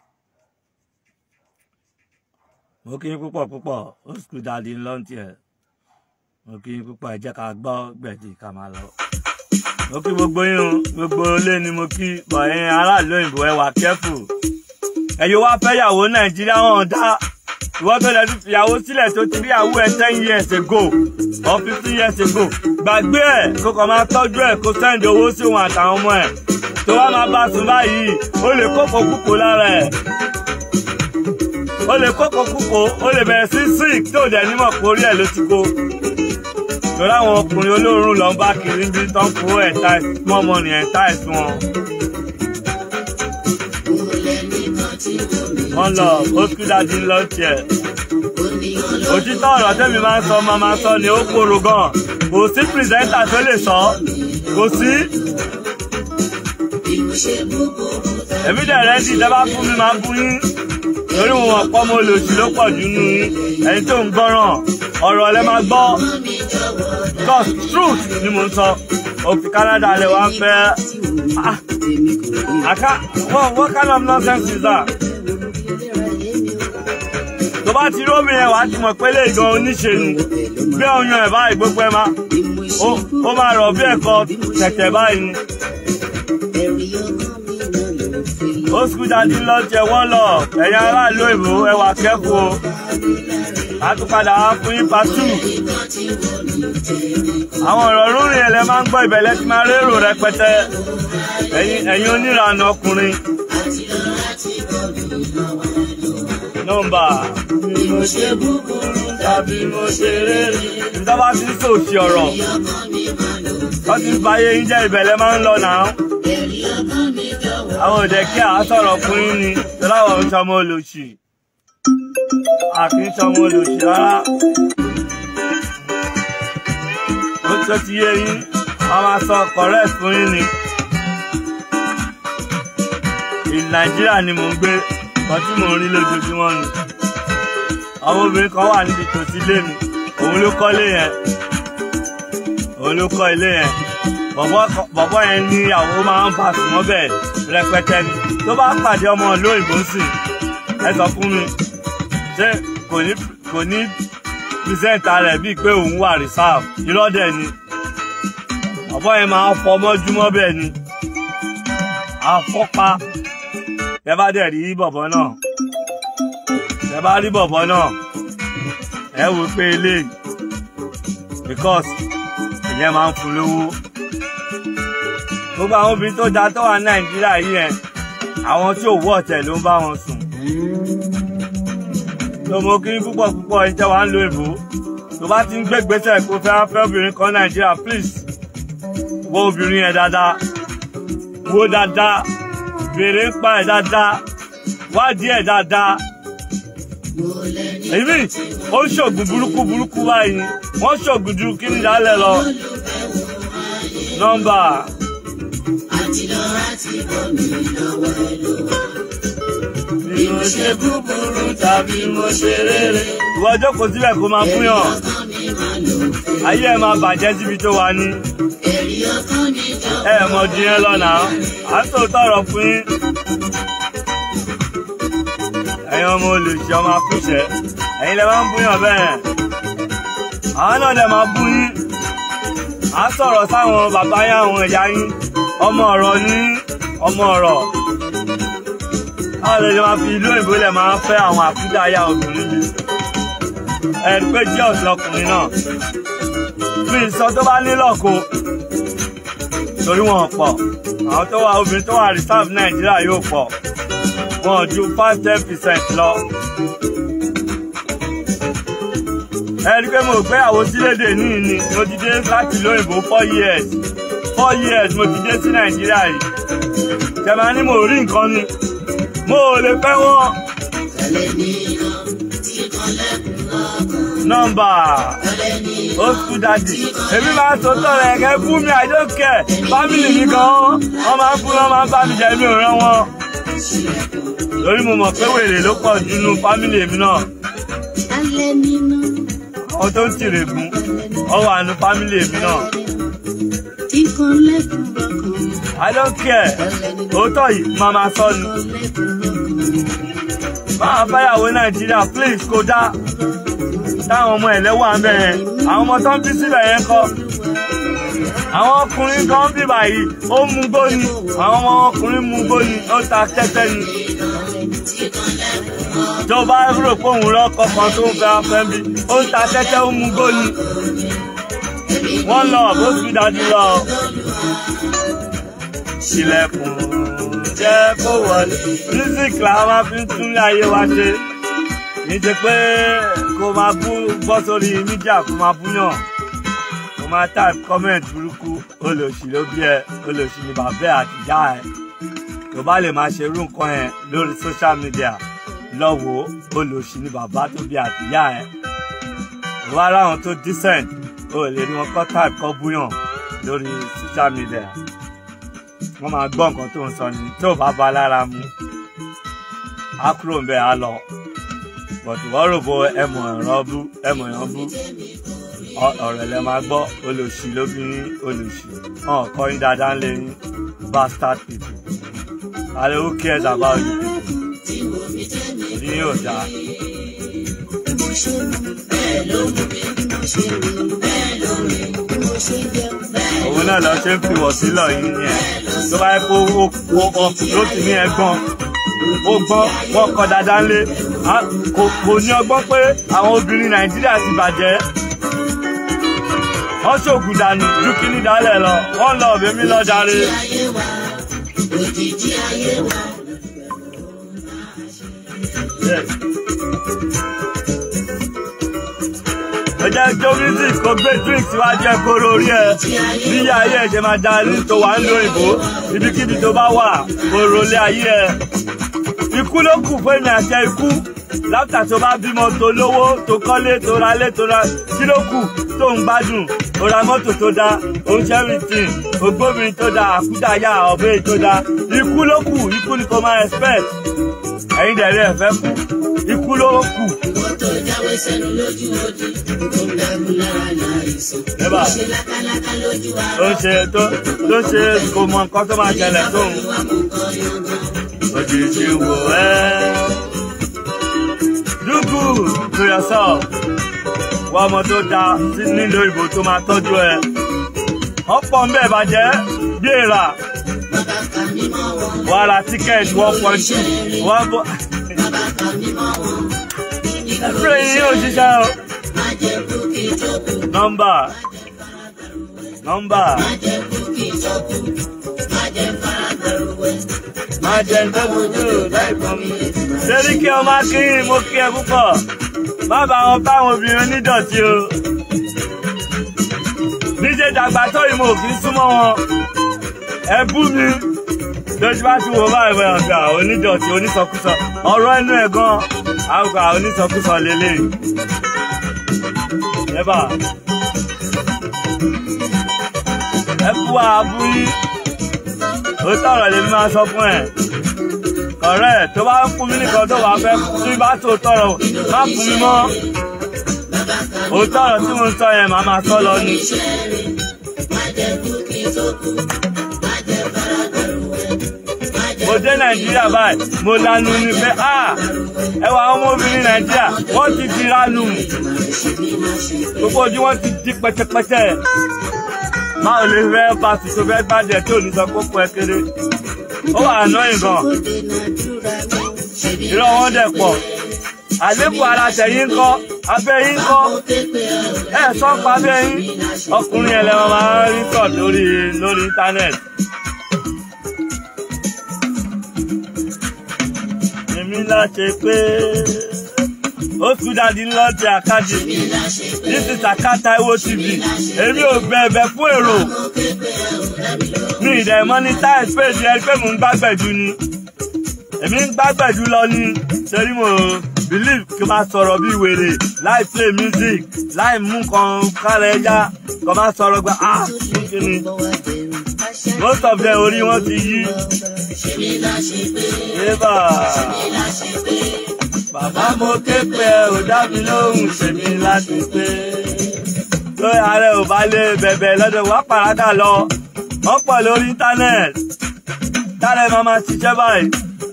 mo kí yín púpọ̀ púpọ̀ ó sùkúl dáadé ńlọ́ntì ẹ̀ mo kí yín púpọ̀ ẹ jẹ́ ká gbọ́ gbẹ̀dì ká máa lọ. mo kí gbogbo yín o gbogbo ilé ni mo kí bọ̀yìn aráàlú òyìnbó ẹ wà kẹ́fù. ẹ̀yin wá fẹ́ yàwó nàìjíríà wọn dá ìwọ́n tó lẹ́nu fìyàwó sílẹ̀ tó ti rí àwọ̀ ẹ̀ ten years ago or fifteen years ago gbàgbé ẹ̀ kó kàn máa tọ́jú ẹ̀ kó sẹ́ndì owó sí òun àtàwọn ọmọ ẹ̀ tó wá máa bá sùn báyìí ó lè kókò kúkò lára ẹ̀ ó lè kókò kúkò ó lè bẹ̀rẹ̀ sí sick tó dẹ̀ nímọ̀ pé orí ẹ̀ ló ti kó torí àwọn ọkùnrin olóòórùn lọ ń bá kiri bí tán kó ẹ̀ táì small money ẹ̀ táì sí wọn. wọ́n lọ oṣù dájú lọ tiẹ̀. òtítọ́ ọ̀rọ̀ tẹ́mi máa ń sọ máa máa sọ ni ó kóró gan kò sí pírẹsẹ́ńtà tó lè sọ kò sí. èmi dẹ̀ rẹ́dí dábàá fún mi máa bú yín torí wọn ọ̀pọ̀ ọmọ olóṣù ló pọ̀ jù nù yín ẹni tó ń gbọ́ràn ọ̀rọ̀ lẹ máa gbọ́ cause truth ni mo ń sọ òfin Canada lè wá fẹ́ ah àká what what kind of nonsense is that tó bá ti rómi yẹn wàá ti mọ̀ pé lè gan oníṣe ni bí ọyàn ẹ̀ báyìí gbogbo ẹ̀ máa ó máa rọ̀ bí ẹ̀kọ́ tẹ̀tẹ̀ báyìí ni. ó sùkúl dájú lọ jẹ wọ́n lọ ẹ̀yin aráàlú ìbò ẹ wà kẹ́kù o àtúpadà wá fún yín pàtó. àwọn ọ̀rọ̀ rúrin ẹ̀ lẹ máa ń gbọ́ ìbẹ̀lẹ̀ tí máa rérò rẹpẹtẹ ẹ̀yin oníranà ọkùnrin. nọ́mbà bí mo ṣe búburú tàbí mo ṣe rere. ìjọba ti ń sòṣì ọ̀rọ̀ wọ́n ti ń fàyè yín jẹ́ ìbẹ̀lẹ̀ máa ń lọ náà. àwọn òde kí àá sọ̀rọ̀ fún yín ni tọ́láwọ̀ ń sọmọ olóṣì àkì ń sọmọ olóṣì rárá. ó tó ti yé yín wọ́n máa sọ correct fún yín ni. ìlú nàìjíríà ni mò ń gbé kan tí mò ń rí lójoojúmọ́ ni. àwọn obìnrin kan wà níbi tòsí ilé mi òun ló kọ́lé yẹn òun ló kọ́ ilé yẹn bọ̀bọ̀ yẹn ní àwọn máa ń bá sùn mọ́bẹ̀ rẹpẹtẹ ni tó bá pàdé ọmọ ìlú òyìnbó sì ẹ sọ fún mi ṣé kò ní kò ní pírísẹ́ǹtà rẹ̀ bíi pé òun wà reserve irọ́ dẹ̀ ni bọ̀bọ̀ yẹn máa ń fọmọ́júmọ́ bẹ́ẹ̀ ni àfọ́pa ẹ bá dẹ̀ rí bọ̀bọ̀ náà ẹ bá rí bọ̀bọ̀ náà ẹ wò pé eléyìí because ìyẹn máa ń fún lówó gbogbo àwọn obìnrin tó da tó wà nàìjíríà yìí yẹn àwọn tí ò wọ ọ̀tẹ̀ ló ń bá wọn sùn tó mo kí púpọ̀ púpọ̀ ẹni tẹ́ wà ń lo èbó tó bá ti ń gbé gbèsè kó fẹ́ fẹ́ obìnrin kan nàìjíríà please wo obìnrin yẹn dáadáa wo dáadáa béèrè ń pa ẹ̀ dáadáa wádìí ẹ̀ dáadáa èmi ó ń ṣògùn burúkú burúkú báyìí wọ́n ṣògùn ju kí ni dálẹ̀ lọ nọ́mbà bí mo ṣe búburú tàbí mo ṣe rere. ìwọ jókòó síbẹ̀ kó máa fún yàn ayé ẹ máa bàjẹ́ síbi tó wà ní. ẹ ẹ mọ di yẹn lọ́nà à ń sòótọ́ ọ̀rọ̀ fún yín. ẹ̀yin ọmọ olùsí ọmọ akúṣẹ̀ ẹ̀yin lè máa ń búyàn bẹ́ẹ̀. àwọn náà lè máa bú yín. à ń sọ̀rọ̀ sáwọn bàbá yín àwọn ẹ̀yà yín ọmọ ọ̀rọ̀ ní ọmọ ọ̀rọ̀ báwo lè ṣe máa fi ìlú òyìnbó lẹ̀ máa fẹ́ àwọn àkúdàáyà obìnrin mi ẹ̀rí pé jẹ́ ọ̀sẹ̀ ọkùnrin náà mi sọ tó bá nílọ̀kọ torí wọn pọ̀ àwọn tó wà obìnrin tó wà reserve nàìjíríà yóò pọ̀ wọn ju five ten percent lọ. ẹ̀rí pé mo gbéyàwó sílédè níì ni mo ti dé láti ìlú òyìnbó four years four years mo ti dé sí nàìjíríà yìí jẹ̀má ni mo rí nǹkan ni mo ò lè fẹ́ wọ́n. nọ́mbà ó sùn dàdí èmi máa ń sọtọ rẹ kẹ fún mi I don't care fámìlì mi gan wọn máa ń fún wọn máa ń bá mi jẹ mi ò rán wọn. torí mo mọ̀ pé wèrè ló pọ̀ jù nínú fámìlì mi náà. àwọn tó ń tìrègùn ọ wà nínú fámìlì mi náà. I don't care òótọ́ yìí máa máa sọ ni. máa fẹ́yàwó nàìjíríà please kó dá táwọn ọmọ ẹ̀lẹ́wà ń bẹ̀ yẹn àwọn ọmọ tó ń bí síbẹ̀ yẹn kọ́. àwọn ọkùnrin kan bí báyìí ó mú gbóni àwọn ọmọ ọkùnrin mú gbóni ó ta tẹ́tẹ́ ni. tó bá rò pé òun lọ́kọ̀ kan tó ń fẹ́ afẹ́ bí ó ń ta tẹ́tẹ́ ó mú gbóni. wọ́n lọ bó fi dájú lọ ṣílẹ̀kùn jẹ́ kó wọlé. music la máa fi ń túnlé ayé wa ṣe kì í ṣe pé kó máa bú bọ́ sórí mídíà kó máa búyàn kó máa type comment burúkú olòṣì ló bí ẹ olòṣì ni bàbá ẹ àti ìyá ẹ tó bá lè máa ṣerú nǹkan yẹn lórí social media lọ́wọ́ olòṣì ni bàbá tó bí àti ìyá ẹ wọ́n ara wọn tó decent o lè ní wọn kọ́ type kọ́ búyàn lórí social media wọ́n máa gbọ́ nǹkan tó ń sọ ni tó bá ba lára mu á kúrò ń bẹ̀ á lọ bọ̀tù wọ́n rò bó ẹmọ ẹ̀rọ bú ẹmọ ẹ̀rọ bú ọ̀rọ̀ ẹ̀ máa gbọ́ olòṣì lóbìnrin olòṣì hàn kọrin dáadáa ń lé ní bastard people àlẹ́ who cares about you ní yóò dáa. òun náà lọ ṣe ń fi wọ̀ sílọ̀ yìí yẹn tó bá yẹ kó ló ti ní ẹ̀gbọ́n ó gbọ́n wọ́n kọ́ dáadáa ńlé kò ní ọgbọ́n pé àwọn obìnrin nàìjíríà ti bàjẹ́ wọ́n ṣògùn dànù ju kíní dálẹ̀ lọ wọ́n lọ ọ̀bẹ mi lọ jàre. ẹ jẹ́ jó music kó gbé drink síwájú ẹ kóró orí ẹ bí ilé ayé ẹ ṣe máa da ní tó wà ń lo òyìnbó ibikíbi tó bá wà kóró lé ayé ẹ ikú ló kù fún èmi àti ikú láfíà tó bá bímọ tó lówó tó kọ́lé tó ralé tó ra kí ló kù tó ń gbádùn ó ra mọ́tò tó dá ó ń ṣẹ́rìntìn ògbóbìnrin tó dá àkúdàáyà ọ̀bẹ tó dá ikú ló kù ikú ni kò máa expect ẹ̀yin dẹ̀ rí ẹ̀fẹ́ kú ikú ló kù. Owó tó jáwé sẹ́nu lójú odi, tó ń dàgún lára láìsàn. Ẹ̀bà. Ó ṣe lákáláká lójú tó ara. ń ṣe tó tó ń ṣe kò mọ nǹkan tó máa ṣẹlẹ̀ tóun Wà mú kọ́ yọ̀ngàn. òjijì wò ẹ́. Do good to yourself. Wá ọmọ tó da sí nílò ìbò tó máa tọ́jú ẹ. ọ̀pọ̀ ń bẹ̀ bàjẹ́ bí èèrà Bàbá kà mí mọ́ wọn. wà á ra tíkẹ́ẹ̀tì one point two wọ́n bọ́. Bàbá kà mí mọ́ wọn. ẹ̀fúrẹ́ yìí yóò ṣiṣẹ́ o. Má jẹ́ kú kí n tó kú. nọ́mbà nọ́mbà Má jẹ́ kú kí n tó kú. Má jẹ́ fara gbẹrù wẹ̀. máa jẹ ntọ́bùjú láìpọ́n mi. Ṣérí kí ọmọ akínyìn mo kí ẹ púpọ̀. Má bá wọn báwọn obìnrin onídọ̀tí o. Níṣẹ́ dàgbà tó yìí mo kì í súnmọ́ wọn. Ẹ bú mi. lójú bá ti wo báyìí bẹ́ẹ̀ ọ̀gá onídọ̀tí onísọkúsọ ọ̀rọ̀ ẹnu ẹ̀ gan àgbà onísọkúsọ lélẹ̀ ẹ̀bà ẹ kú àbúyí ó tọrọ lèmi máa sọ fún ẹ ọ̀rẹ́ tó bá fún mi nìkan tó wà fẹ́ tí bá tó tọrọ má fún mi mọ́ òótọ́ ọ̀rọ̀ tí mo ń sọ yẹn màá máa sọ lọ ni. mo dé nàìjíríà báyìí mo lanu ni pé a ẹ wà àwọn ọmọbìnrin nàìjíríà wọ́n ti di ranu gbogbo ojú wọn ti di pẹtẹpẹtẹ báwo lè fẹ́ bá tuntun fẹ́ gbàjẹ́ tó ní sọ kókó ẹ kéré ó wà annoying gan irọ́ wọn dẹ̀ pọ̀ àlékún ara tẹ̀yìn kọ́ abẹ́ yín kọ́ ẹ sọ pa abẹ́ yín ọkùnrin ẹlẹ́wọ̀n máa ń rí tọ̀ lórí lórí íńtánẹ́ẹ̀tì. èmi láṣẹ pé ó sùdàdí lọ́ọ̀tì àkájì this is Akata Iwo TV èmi ò bẹ̀bẹ̀ fún èrò mi ìdẹ̀ monetize page ẹ pé mò ń gbàgbẹ̀jú ni èmi ń gbàgbẹ̀jú lọ ni ṣẹ́rí mo believe kí n máa sọ̀rọ̀ bí wèrè láì play music láì mú nǹkan kára ẹja kò máa sọ̀rọ̀ gba ah kí ni most of them orí wọn ti yí. Eba bàbá mo ké pé ò dá mi lóhùn ṣèmi láti pé lórí ààrẹ ò bá lé bẹ̀bẹ̀ lọ́dọ̀ wá pàrádà lọ wọ́n pọ̀ lórí íńtánẹ́ẹ̀tì tálẹ̀ máa máa ṣiṣẹ́ báyìí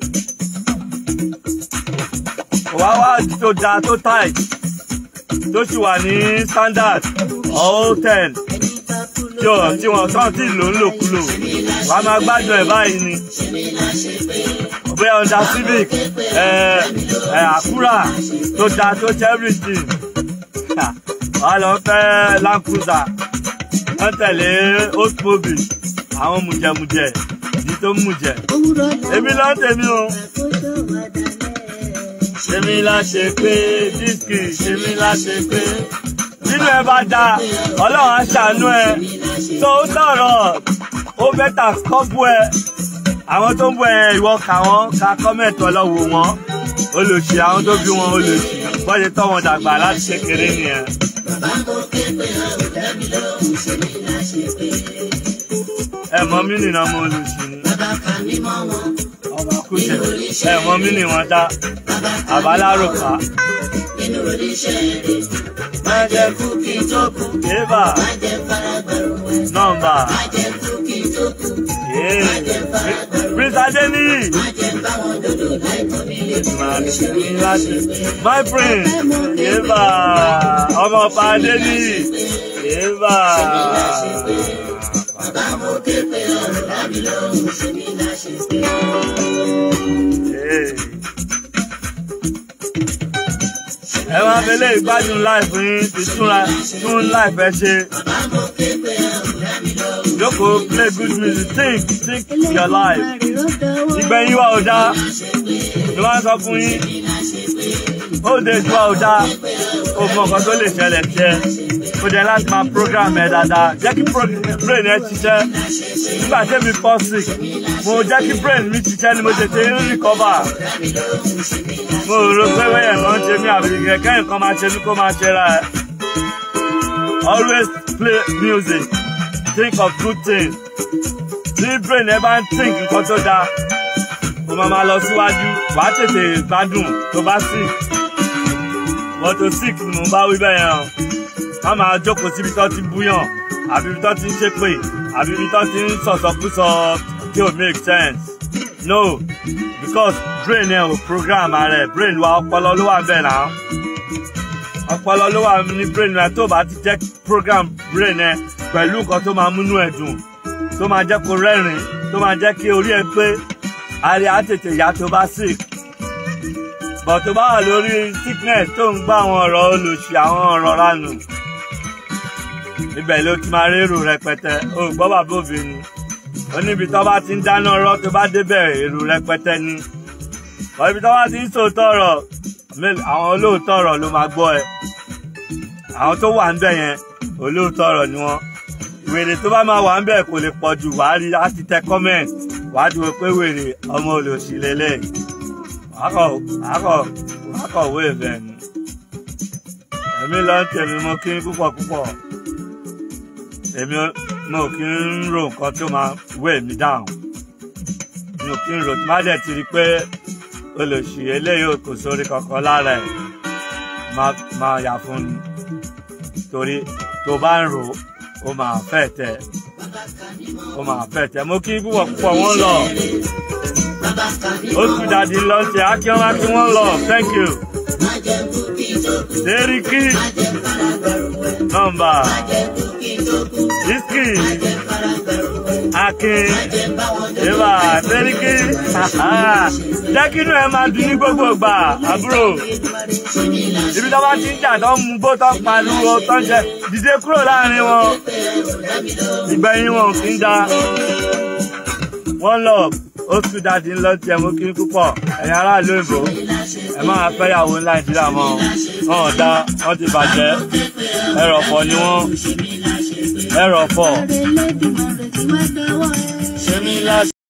wá wá tó da tó tight tó sì wà ní standard all ten tí ò tí wọn tán tí lò ń lòkulò wà á máa gbádùn ẹ̀ báyìí ni bóyá ọ̀dà civic ẹ̀ ẹ̀ àkúrà tó da tó ṣe everything wà á lọ fẹ́ land cruiser wọ́n tẹ̀lé oldsmobile àwọn mùjẹ̀mùjẹ̀ ní tó ń mùjẹ̀ èmi lọ́ọ́ tèmi o ṣèmi la ṣe pé dísìkì ṣèmi la ṣe pé nínú ẹ bá da ọlọ́run á ṣàánú ẹ tó ń sọ̀rọ̀ ó bẹ́tà kọ́bù ẹ àwọn tó ń bọ ẹ ìwọ kà wọ́n ka kọ́mẹ̀tì ọlọ́wọ́ wọn olùsí àwọn tó bí wọn olùsí wọ́n ṣe tọ́ wọn dàgbà láti kékeré nìyẹn. ẹ mọ mí nìyẹn mo olùsí ni ọba kúṣẹ ẹ mọ mí nìyẹn wọn dá àbáláròkà. Má jẹ́ kúkì tó kù. Ébà. Nọ́mbà. Prince Adeniyi. My prince. Ébà. Ọmọ ọba Adeniyi. Ébà. Hey. ẹ máa fi lè gbádùn láìpẹ́ yín ti túnra tún láìpẹ́ ṣe. Jókòó play good music think think your life. Ìgbẹ̀yìn wa ò dáa. Ni wọ́n á sọ fún yín. Ó de ju wa ò dáa. O mọ nǹkan tó lè ṣẹlẹ̀ ṣẹ. O jẹ láti máa program ẹ dáadáa. Jẹ́ kí brain ẹ ṣiṣẹ́. Nígbà tẹ́mi fall sick, mo jẹ́ kí brain mi ṣiṣẹ́ ni mo tètè ń recover mo rò pé wẹ́yẹ̀ kan ṣe mí àbí kẹ̀kẹ́ nǹkan máa ṣe mí kó máa ṣe ra ẹ̀. always play music think of good things tí brain ẹ bá ń think nǹkan tó dáa o máa máa lọ síwájú wàá tètè gbádùn tó bá sick wọ́n tó sick ni mo bá wí bẹ́ẹ̀ yẹn o má máa jókòó síbi tó ti búyàn àbí ibi tó ti ń ṣépè àbí ibi tó ti ń sọ̀sọ̀kúsọ tí ò make sense no because brain ẹ ò program rẹ brain wa ọpọlọ ló wà bẹ́ẹ̀ náà ọpọlọ ló wà ní brain rẹ tó bá ti jẹ́ program brain ẹ pẹ̀lú nǹkan tó máa múnú ẹ dùn tó máa jẹ́ kó rẹ́rìn tó máa jẹ́ kí orí ẹ pé àárẹ̀ á tètè yá tó bá sick bọ̀ tó bá wà lórí sickness tó ń gbọ́ àwọn ọ̀rọ̀ olùsí àwọn ọ̀rọ̀ ránù ibẹ̀ ló ti máa rérò rẹpẹtẹ o gbọ́ bàbá obìnrin ó níbi tó bá ti ń dáná ọ̀rọ̀ tó bá débẹ̀ èrò rẹpẹtẹ ni ọ̀ ibi tó bá ti ń sòótọ́ ọ̀rọ̀ àwọn olóòótọ́ ọ̀rọ̀ ló máa gbọ́ ẹ àwọn tó wà ń bẹ̀ yẹn olóòótọ́ ọ̀rọ̀ ni wọ́n wèrè tó bá máa wà ń bẹ̀ kò lè pọ̀ jù wàá rí á ti tẹ comment wàá dúró pé wèrè ọmọ olòṣì lélẹ̀ wákọ̀ wákọ̀ wákọ̀ wé ìfẹ́ ni èmi lọ ń tẹ̀mí mo kí n púpọ̀ púpọ̀ èmi mo kí ń ro nǹkan tó máa wé mi dáhùn mi ò kí ń ro tí má dẹ̀ ti rí pé olòṣì eléyìí kò sórí kankan lára ẹ̀ máa máa yà fún ni torí tó bá ń rò ó máa fẹ́ tẹ̀ ó máa fẹ́ tẹ̀ mo kí púpọ̀ púpọ̀ wọ́n lọ ó tún dàdí lọ sí akíọ́lá tí wọ́n lọ thank you Seriki nọ́mbà Iski Akin Eva Seriki jẹ́ kí inú ẹ máa dùn ní gbogbo ìgbà àbúrò ibi tó bá ti ń jà tó ń mú bó tó ń pariwo tó ń jẹ dìde kúrò láàrin wọn ìgbẹ̀yìn wọn ò fi ń da one love ó tún dáadé ńlọ tiẹ̀ mú kí n púpọ̀ ẹ̀yin aráàlú òyìnbó ẹ máa fẹ́yàwó ńlá ìdílé àmọ́ wọn ò dá wọn ti bàjẹ́ ẹrọ̀fọ̀ ni wọ́n ẹrọ̀fọ̀. ṣé mi láti.